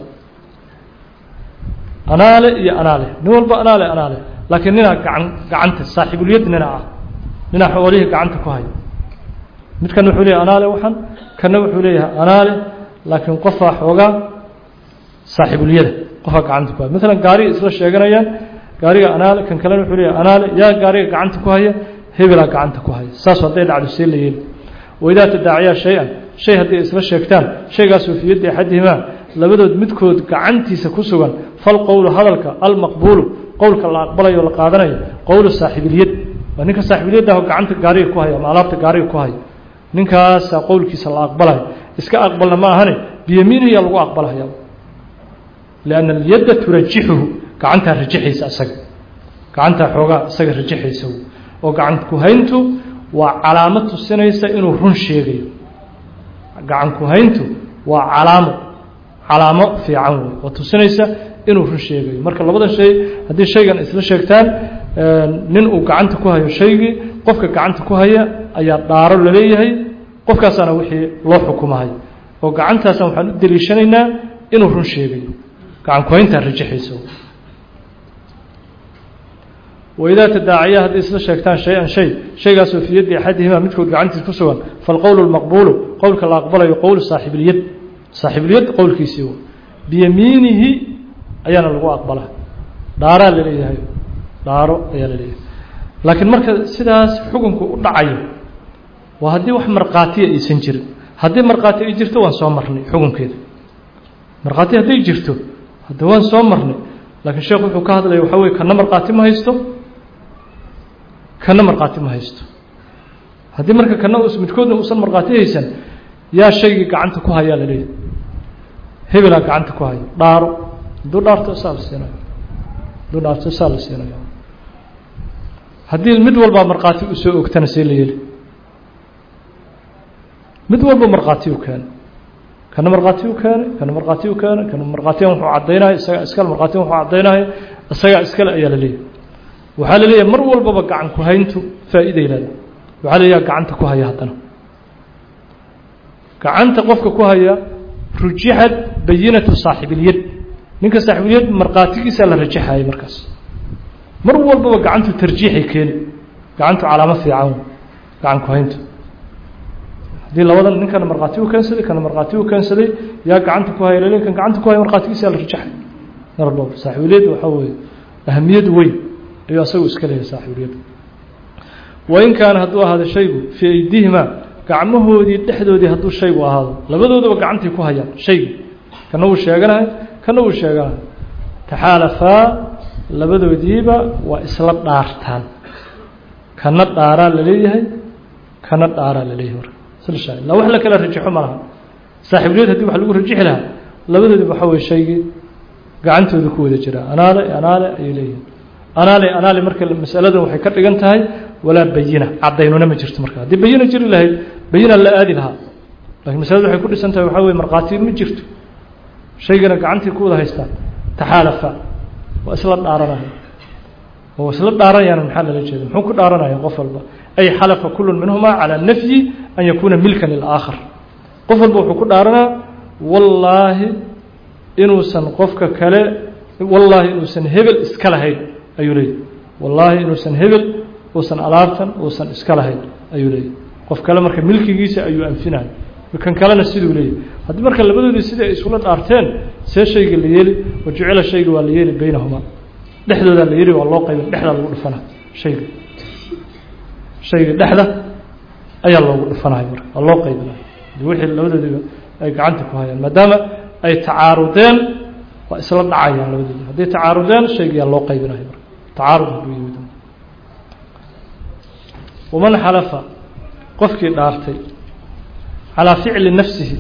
anaale iyo anaale nin walba anaale anaale laakiin ninaa gacan gacanta saaxiibulyad nina ah ninaa xoolihii gacanta ku haya midkan wuxuu leeyahay anaale waxan kanna wuxuu leeyahay anaale laakiin qofaa xoogaa saaxiibulyada qofaa gacanta ku haya maalan gaariga isla sheeganayaan gaariga anaale kan kalena wuxuu leeyahay anaale yaa gaariga gacanta ku haya hebelaa gacanta ku haya saas hadday dhacdo see la yeeli waidaa tadaacayaa shay-an shay hadday isla sheegtaan shaygaasoo fii yaddi axadihimaa labadood midkood gacantiisa ku sugan fal qowlu hadalka almaqbuulu qowlka la aqbalayo o la qaadanayo qowlu saaxiibilyad waa ninka saaxiibilyaddaah gacanta gaariga ku haya ama alaabta gaariga ku haya ninkaasaa qowlkiisa la aqbalayo iska aqbalna ma ahane biyamiinihiyaa lagu aqbalaya lianna alyadda turajixuhu gacantaa rajixaysa isaga gacantaa xoogaa isaga rajixaysa oo gacan ku-hayntu waa calaamad tusinaysa inuu run sheegayo gacan ku-hayntu waa calaamo calaamo fiican wey oo tusinaysa inuu run sheegayo marka labada shay haddii shaygan isla sheegtaan nin uu gacanta ku hayo shaygii qofka gacanta ku haya ayaa dhaaro laleeyahay qofkaasaana wixii loo xukumahay oo gacantaasna waxaan u deliishanaynaa inuu run sheegayo gacan ku-hayntaa rajixaysa waidaa tadaacaya hadday isla sheegtaan shay-an shay shaygaasoo fii yaddi axadihimaa midkood gacantiis ku sugan falqowlu lmaqbuulu qowlka la aqbalayo qowlu saaxiibilyad saaxiibilyad qowlkiisii biyamiinihi ayaana lagu aqbalaa dhaaraa laleeyahay dhaaro ayaa laleeyahay laakiin marka sidaas xukunku u dhacayo waa haddii wax markhaatiya aysan jirin haddii markhaati ay jirto waan soo marnay xukunkeeda markhaati hadday jirto hadda waan soo marnay laakiin sheekhu wuxuu ka hadlaya waxaa weye kana markhaati ma haysto kana markhaati ma haysto haddii marka kana midkoodna uusan markhaati haysan yaa shaygii gacanta ku hayaa la leeyahay hebelaa gacanta ku haya dhaaro hadduu dhaarto saa la siinayo hadduu dhaarto saa la siinayo haddii mid walbaa markhaati u soo ogtana see la yeli mid walba markhaati u keenay kana markhaati u keenay kana markhaati u keenay kana markhaatiyan wuxuu caddaynaya isagaa iskale markhaatiyan wuxuu caddaynaya isagaa iskale ayaa la leeyahay waxaa la leeyahay mar walbaba gacan ku hayntu faa'iiday leedahay waxaa la leeyahay gacanta ku haya haddana gacanta qofka ku haya rujixad bayinatu saaxibilyad ninka saaxiibilyad markhaatigiisaa la rajaxayay markaas mar walbaba gacantu tarjiixay keeni gacantu calaamo fiican gacan ku hayntu haddii labadan ninkana markhaati u keensaday kana markhaati u keensaday yaa gacanta ku haya laleey kan gacanta ku haya markhaatigiisaa la rajaxay mar walbaba saaxiibilyad waxaa weeye ahamiyad weyn ayuu asagu iska leeyahay saaxiibilyad wain kaana hadduu ahaado shaygu fii aydihimaa gacmahoodii dhexdoodii hadduu shaygu ahaado labadoodaba gacantay ku hayaan shaygi kana wuu sheeganahay kana wuu sheeganahay taxaalafaa labadoodiiba waa isla dhaartaan kana dhaaraa la leeyahay kana dhaaraa la leeyahay marka sila la wax la kala rajaxo ma laha saaxiibliyad haddii wax lagu rajixi lahaa labadoodiba waxaa weye shaygii gacantooda ku wada jiraa anaale anaale ayay leeyihin anaale anaale marka masaladan waxay ka dhigan tahay walaa bayina cadaynuna ma jirto marka haddii bayina jiri lahayd bayina la aadi lahaa lakiin masaladu waxay ku dhisan tahay waxaa weye markhaati ma jirto shaygana gacantii ku wada haystaan taxaalafa waa isla dhaaranaya oo isla dhaaranayaan maxaa lala jeeda muxuu ku dhaaranaya qof walba ay xalafa kullu minhuma calى nafyi an yakuuna milkan lilaakhar qof walba wuxuu ku dhaaranaa wallaahi inuusan qofka kale wallaahi inuusan hebel iska lahayn ayuu leeyahy wallaahi inuusan hebel uusan alaabtan uusan iska lahayn ayuu leeyahy qof kale marka milkigiisa ayuu anfinaya kan kalena siduu leeyahy haddii marka labadoodii sidai ay isula dhaarteen see shayga la yeeli wajucila shayga waa la yeeli baynahumaa dhexdoodaa la yeeli waa loo qaybin dhexdaa lagu dhufana shayga shayga dhexda ayaa loogu dhufanaya marka waa loo qaybinaya wixii labadoodiiba ay gacanta ku hayaan maadaama ay tacaarudeen waa isla dhacayaan labadoodi hadday tacaarudeen shaygiyaa loo qaybinaya marka tacaarud hadduu yimid waman xalafa qofkii dhaartay calaa ficli nafsihi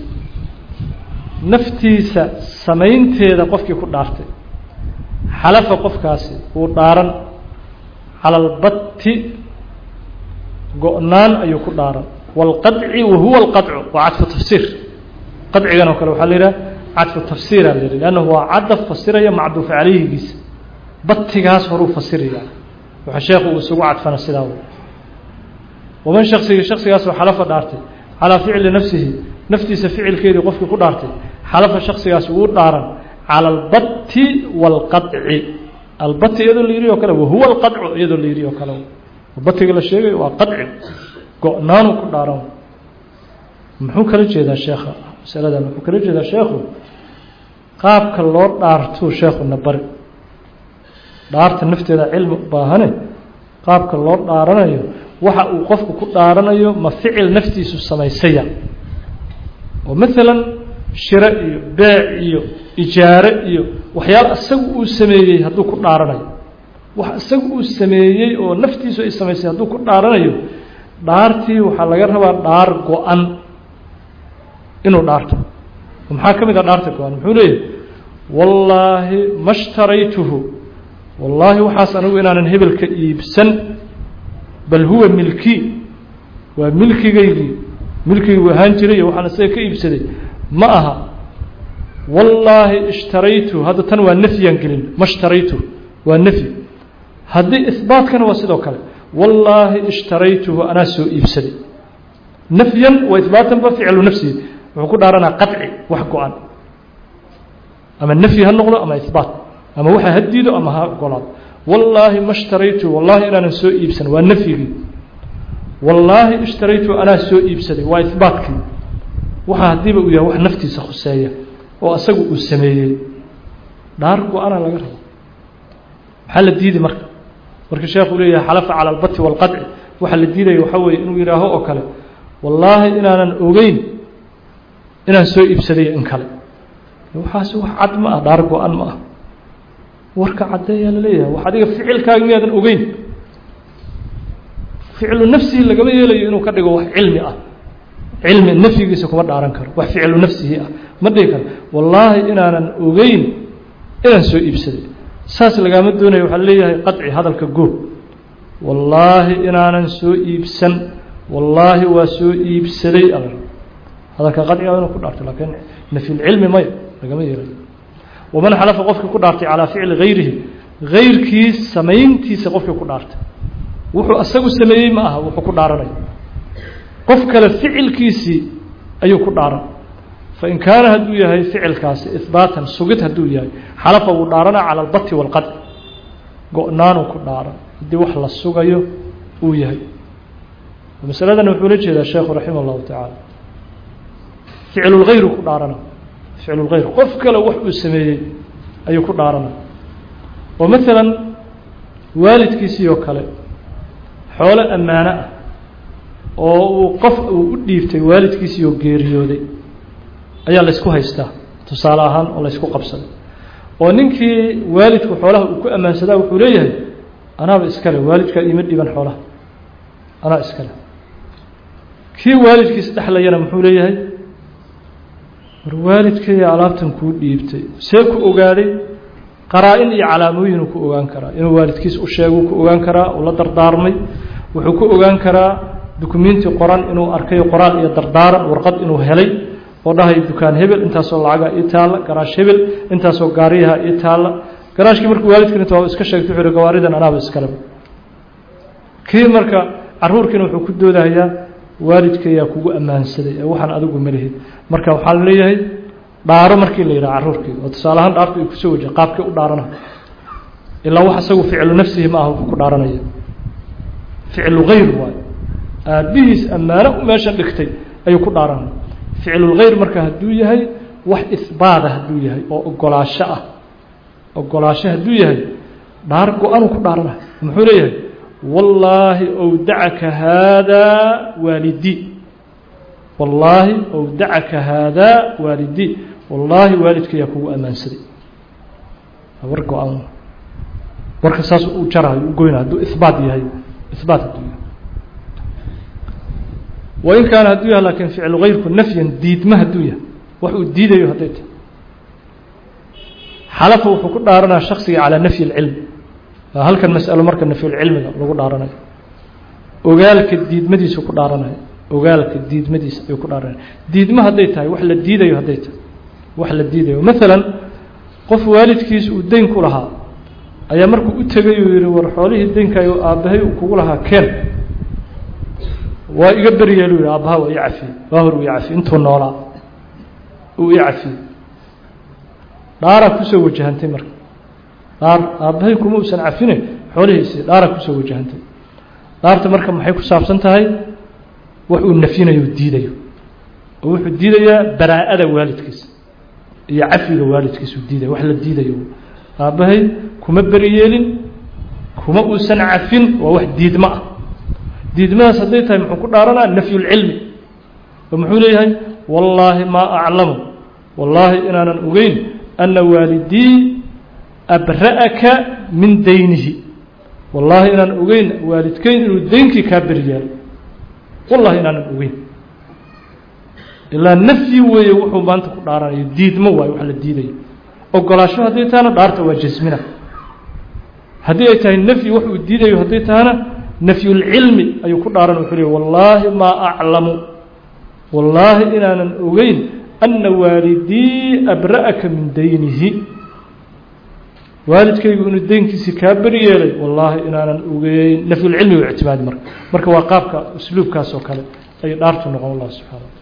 naftiisa samaynteeda qofkii ku dhaartay xalafa qofkaasi wuu dhaaran cala albatti go-naan ayuu ku dhaaran wاlqaطci wahuwa اlqaطcu waa cadfu tafsiir qadcigan oo kale waxaa la yidhaha cadfu tafsiira la yidhah lannahu waa cadaf fasiraya macduuf calayhigiisa batigaas horuu fasiraya waxa sheekhu uu isugu cadfana sidaa w waman shaksigii shaksigaasoo xalafa dhaartay calaa ficli nafsihi naftiisa ficilkeedii qofkii ku dhaartay xalafa shaksigaas wuu dhaaran calى albati wاlqaطci albati iyadoo la yidhi oo kale wahuwa اlqaطcu iyadoo la yidhi oo kale batiga la sheegayo waa qaطci go-naanuu ku dhaaran muxuu kala jeedaa sheekha masaladan muxuu kala jeedaa sheekhu qaabka loo dhaartuu sheekhuna bari dhaarta nafteeda cilmi u baahane qaabka loo dhaaranayo waxa uu qofku ku dhaaranayo ma ficil naftiisu samaysaya oo maalan shiro iyo beec iyo ijaare iyo waxyaala isagu uu sameeyey hadduu ku dhaaranayo wax isagu uu sameeyey oo naftiisu ay samaysay hadduu ku dhaaranayo dhaartii waxaa laga rabaa dhaar go-an inuu dhaarto maxaa ka mid a dhaarta go-an muxuu leeyahy wallaahi ma shtaraytuhu wallaahi waxaas anigu inaanan hebelka iibsan bal huwa milkii waa milkigaygii milkigii u ahaan jiray iyo waxaan isaga ka iibsaday ma aha wallaahi ishtaraytu hadda tan waa nafyaan gelin ma shtaraytu waa nafyi haddii ihbaatkana waa sidoo kale wallaahi ishtaraytuhu anaa soo iibsaday nafyan wa ihbaatanba ficlu nafsihi wuxuu ku dhaaranaa qaطci wax go-an ama nafyi ha noqdo ama ihbaat ama waxa ha diido ama ha golaado wallaahi ma shtaraytu wallaahi inaanan soo iibsan waa nafyigii wallaahi ishtaraytu anaa soo iibsaday waa ihbaatkii waxa haddiiba uu yahay wax naftiisa khuseeya oo asagu uu sameeyey dhaar go-ana laga rabo maxaa la diidi marka marka sheekhu leeyahay xalafa cala albati wاlqaطci waxaa la diidaya waxaa weeye inuu yidhaaho oo kale wallaahi inaanan ogeyn inaan soo iibsaday in kale waxaasi wax cad ma ah dhaar go-an ma ah warka caddeeyaa laleeyahay wax adiga ficilkaaga miyaadan ogeyn ficlu nafsihi lagama yeelayo inuu ka dhigo wax cilmi ah cilmi nafyigiisa kuma dhaaran karo wax ficlu nafsihi ah ma dhihi karo wallaahi inaanan ogeyn inaan soo iibsaday saas lagaama doonayo waxaa leeyahay qaطci hadalka goob wallaahi inaanan soo iibsan wallaahi waa soo iibsaday al hadalka qaطciga inuu ku dhaarto laakiin nafyulcilmi maya lagama yeelayo waman xalafa qofkii ku dhaartay calaa ficli gayrihi gayrkii samayntiisa qofkii ku dhaartay wuxuu asagu sameeyey ma aha wuxuu ku dhaaranaya qof kale ficilkiisii ayuu ku dhaaran fain kaana hadduu yahay ficilkaasi ihbaatan sugid hadduu yahay xalafa wuu dhaarana cala albati wاlqadci go-naanuu ku dhaaran haddii wax la sugayo uu yahay masaladan wuxuu la jeedaa sheekhu raximah اllahu tacaala ficlulgayru ku dhaarana ficlulgayr qof kale wax uu sameeyey ayuu ku dhaarana oo maalan waalidkiisii oo kale xoolo ammaano ah oo uu qof uu u dhiibtay waalidkiisii oo geeriyooday ayaa laysku haystaa tusaale ahaan oo laysku qabsaday oo ninkii waalidku xoolaha uu ku ammaansadaa wuxuu leeyahay anaaba iskale waalidkaa iima dhiiban xoolaha anaa iskale kii waalidkiis dhexlayana muxuu leeyahay war waalidkaya alaabtan kuu dhiibtay see ku ogaaday qaraa-in iyo calaamooyinuu ku ogaan karaa inuu waalidkiis u sheeguu ku ogaan karaa uu la dardaarmay wuxuu ku ogaan karaa dukumenti qoran inuu arkay qoraal iyo dardaaran warqad inuu helay oo dhahay dukaan hebel intaasoo lacaga ii taalla garaash hebel intaasoo gaariyaha ii taalla garaashkii markuu waalidkiin inta iska sheegtay wuxuu gawaaridan anaaba iskaleba kii marka caruurkiina wuxuu ku doodahayaa waalidkayaa kugu ammaansaday ee waxaan adigu malihid marka waxaa la leeyahay dhaaro markii la yidhaha carruurkii oo tusaale ahaan dhaartu ay kusoo wajaha qaabkii u dhaarana ilaa wax isagu ficlu nafsihi ma aha wuxuu ku dhaaranaya ficlu hayr waayo aabbihiis ammaano u meeshan dhigtay ayuu ku dhaaranaya ficlulkhayr marka hadduu yahay wax isbaada hadduu yahay oo ogolaasho ah ogolaasho hadduu yahay dhaar go-anuu ku dhaaranaya muxuu leeyahay wallaahi owdacaka haadaa waalidii wallaahi owdacaka haadaa waalidii wallaahi waalidkayaa kugu ammaansaday war go-an warka saas u jarayo u goyna hadduu ihbaat yahay ihbaat hadduu yahay wain kaana hadduu yahay laakiin ficlu kayrku nafyan diidma hadduu yahay wax uu diidayo hadday tahay xalafa wuxuu ku dhaaranaya shaksiga calaa nafyi اlcilm halkan masalo marka nafyulcilmiga lagu dhaaranayo ogaalka diidmadiisu ku dhaaranayo ogaalka diidmadiisa ayuu ku dhaaranaya diidma hadday tahay wax la diidayo hadday tahay wax la diidayo maalan qof waalidkiis uu deyn ku lahaa ayaa markuu u tegay uu yihi war xoolihii deynkayo aabbahay uu kugu lahaa keen waa iga beryeelu yihi aabbaha waa ii cafiyey waa hor uu ii cafiyey intuu noolaa uu ii cafiyey dhaaraa kusoo wajahantay marka dhaar aabbahay kuma uusan cafine xoolihiisii dhaaraa kusoo wajahantay dhaarta marka maxay ku saabsan tahay wax uu nafyinayo diidayo oo wuxuu diidayaa baraa'ada waalidkiisa iyo cafiga waalidkiisa uu diidaya wax la diidayo aabbahay kuma beri yeelin kuma uusan cafin waa wax diidmo ah diidmadaas hadday tahay muxuu ku dhaaranaa nafyulcilmi oo muxuu leeyahay wallaahi maa aclamu wallaahi inaanan ogeyn ana waalidii abra'aka min daynihi wallaahi inaan ogeyn waalidkeyn inuu deynkii kaa beri yeelo wallahi inaanan ogeyn ilaa nafyi weeye wuxuu maanta ku dhaaranayo diidmo waayo wax la diidayo ogolaasho hadday tahana dhaarta waa jasmina haddii ay tahay nafyi wax uu diidayo hadday tahana nafyulcilmi ayuu ku dhaaran wuxuu leey wallaahi maa aclamu wallaahi inaanan ogeyn ana waalidii abra'aka min daynihi waalidkaygu inuu deynkiisii kaa beri yeelay wallaahi inaanan ogeyn nafyulcilmi u ictimaadi marka marka waa qaabka usluubkaas oo kale ay dhaartu noqon allah subxana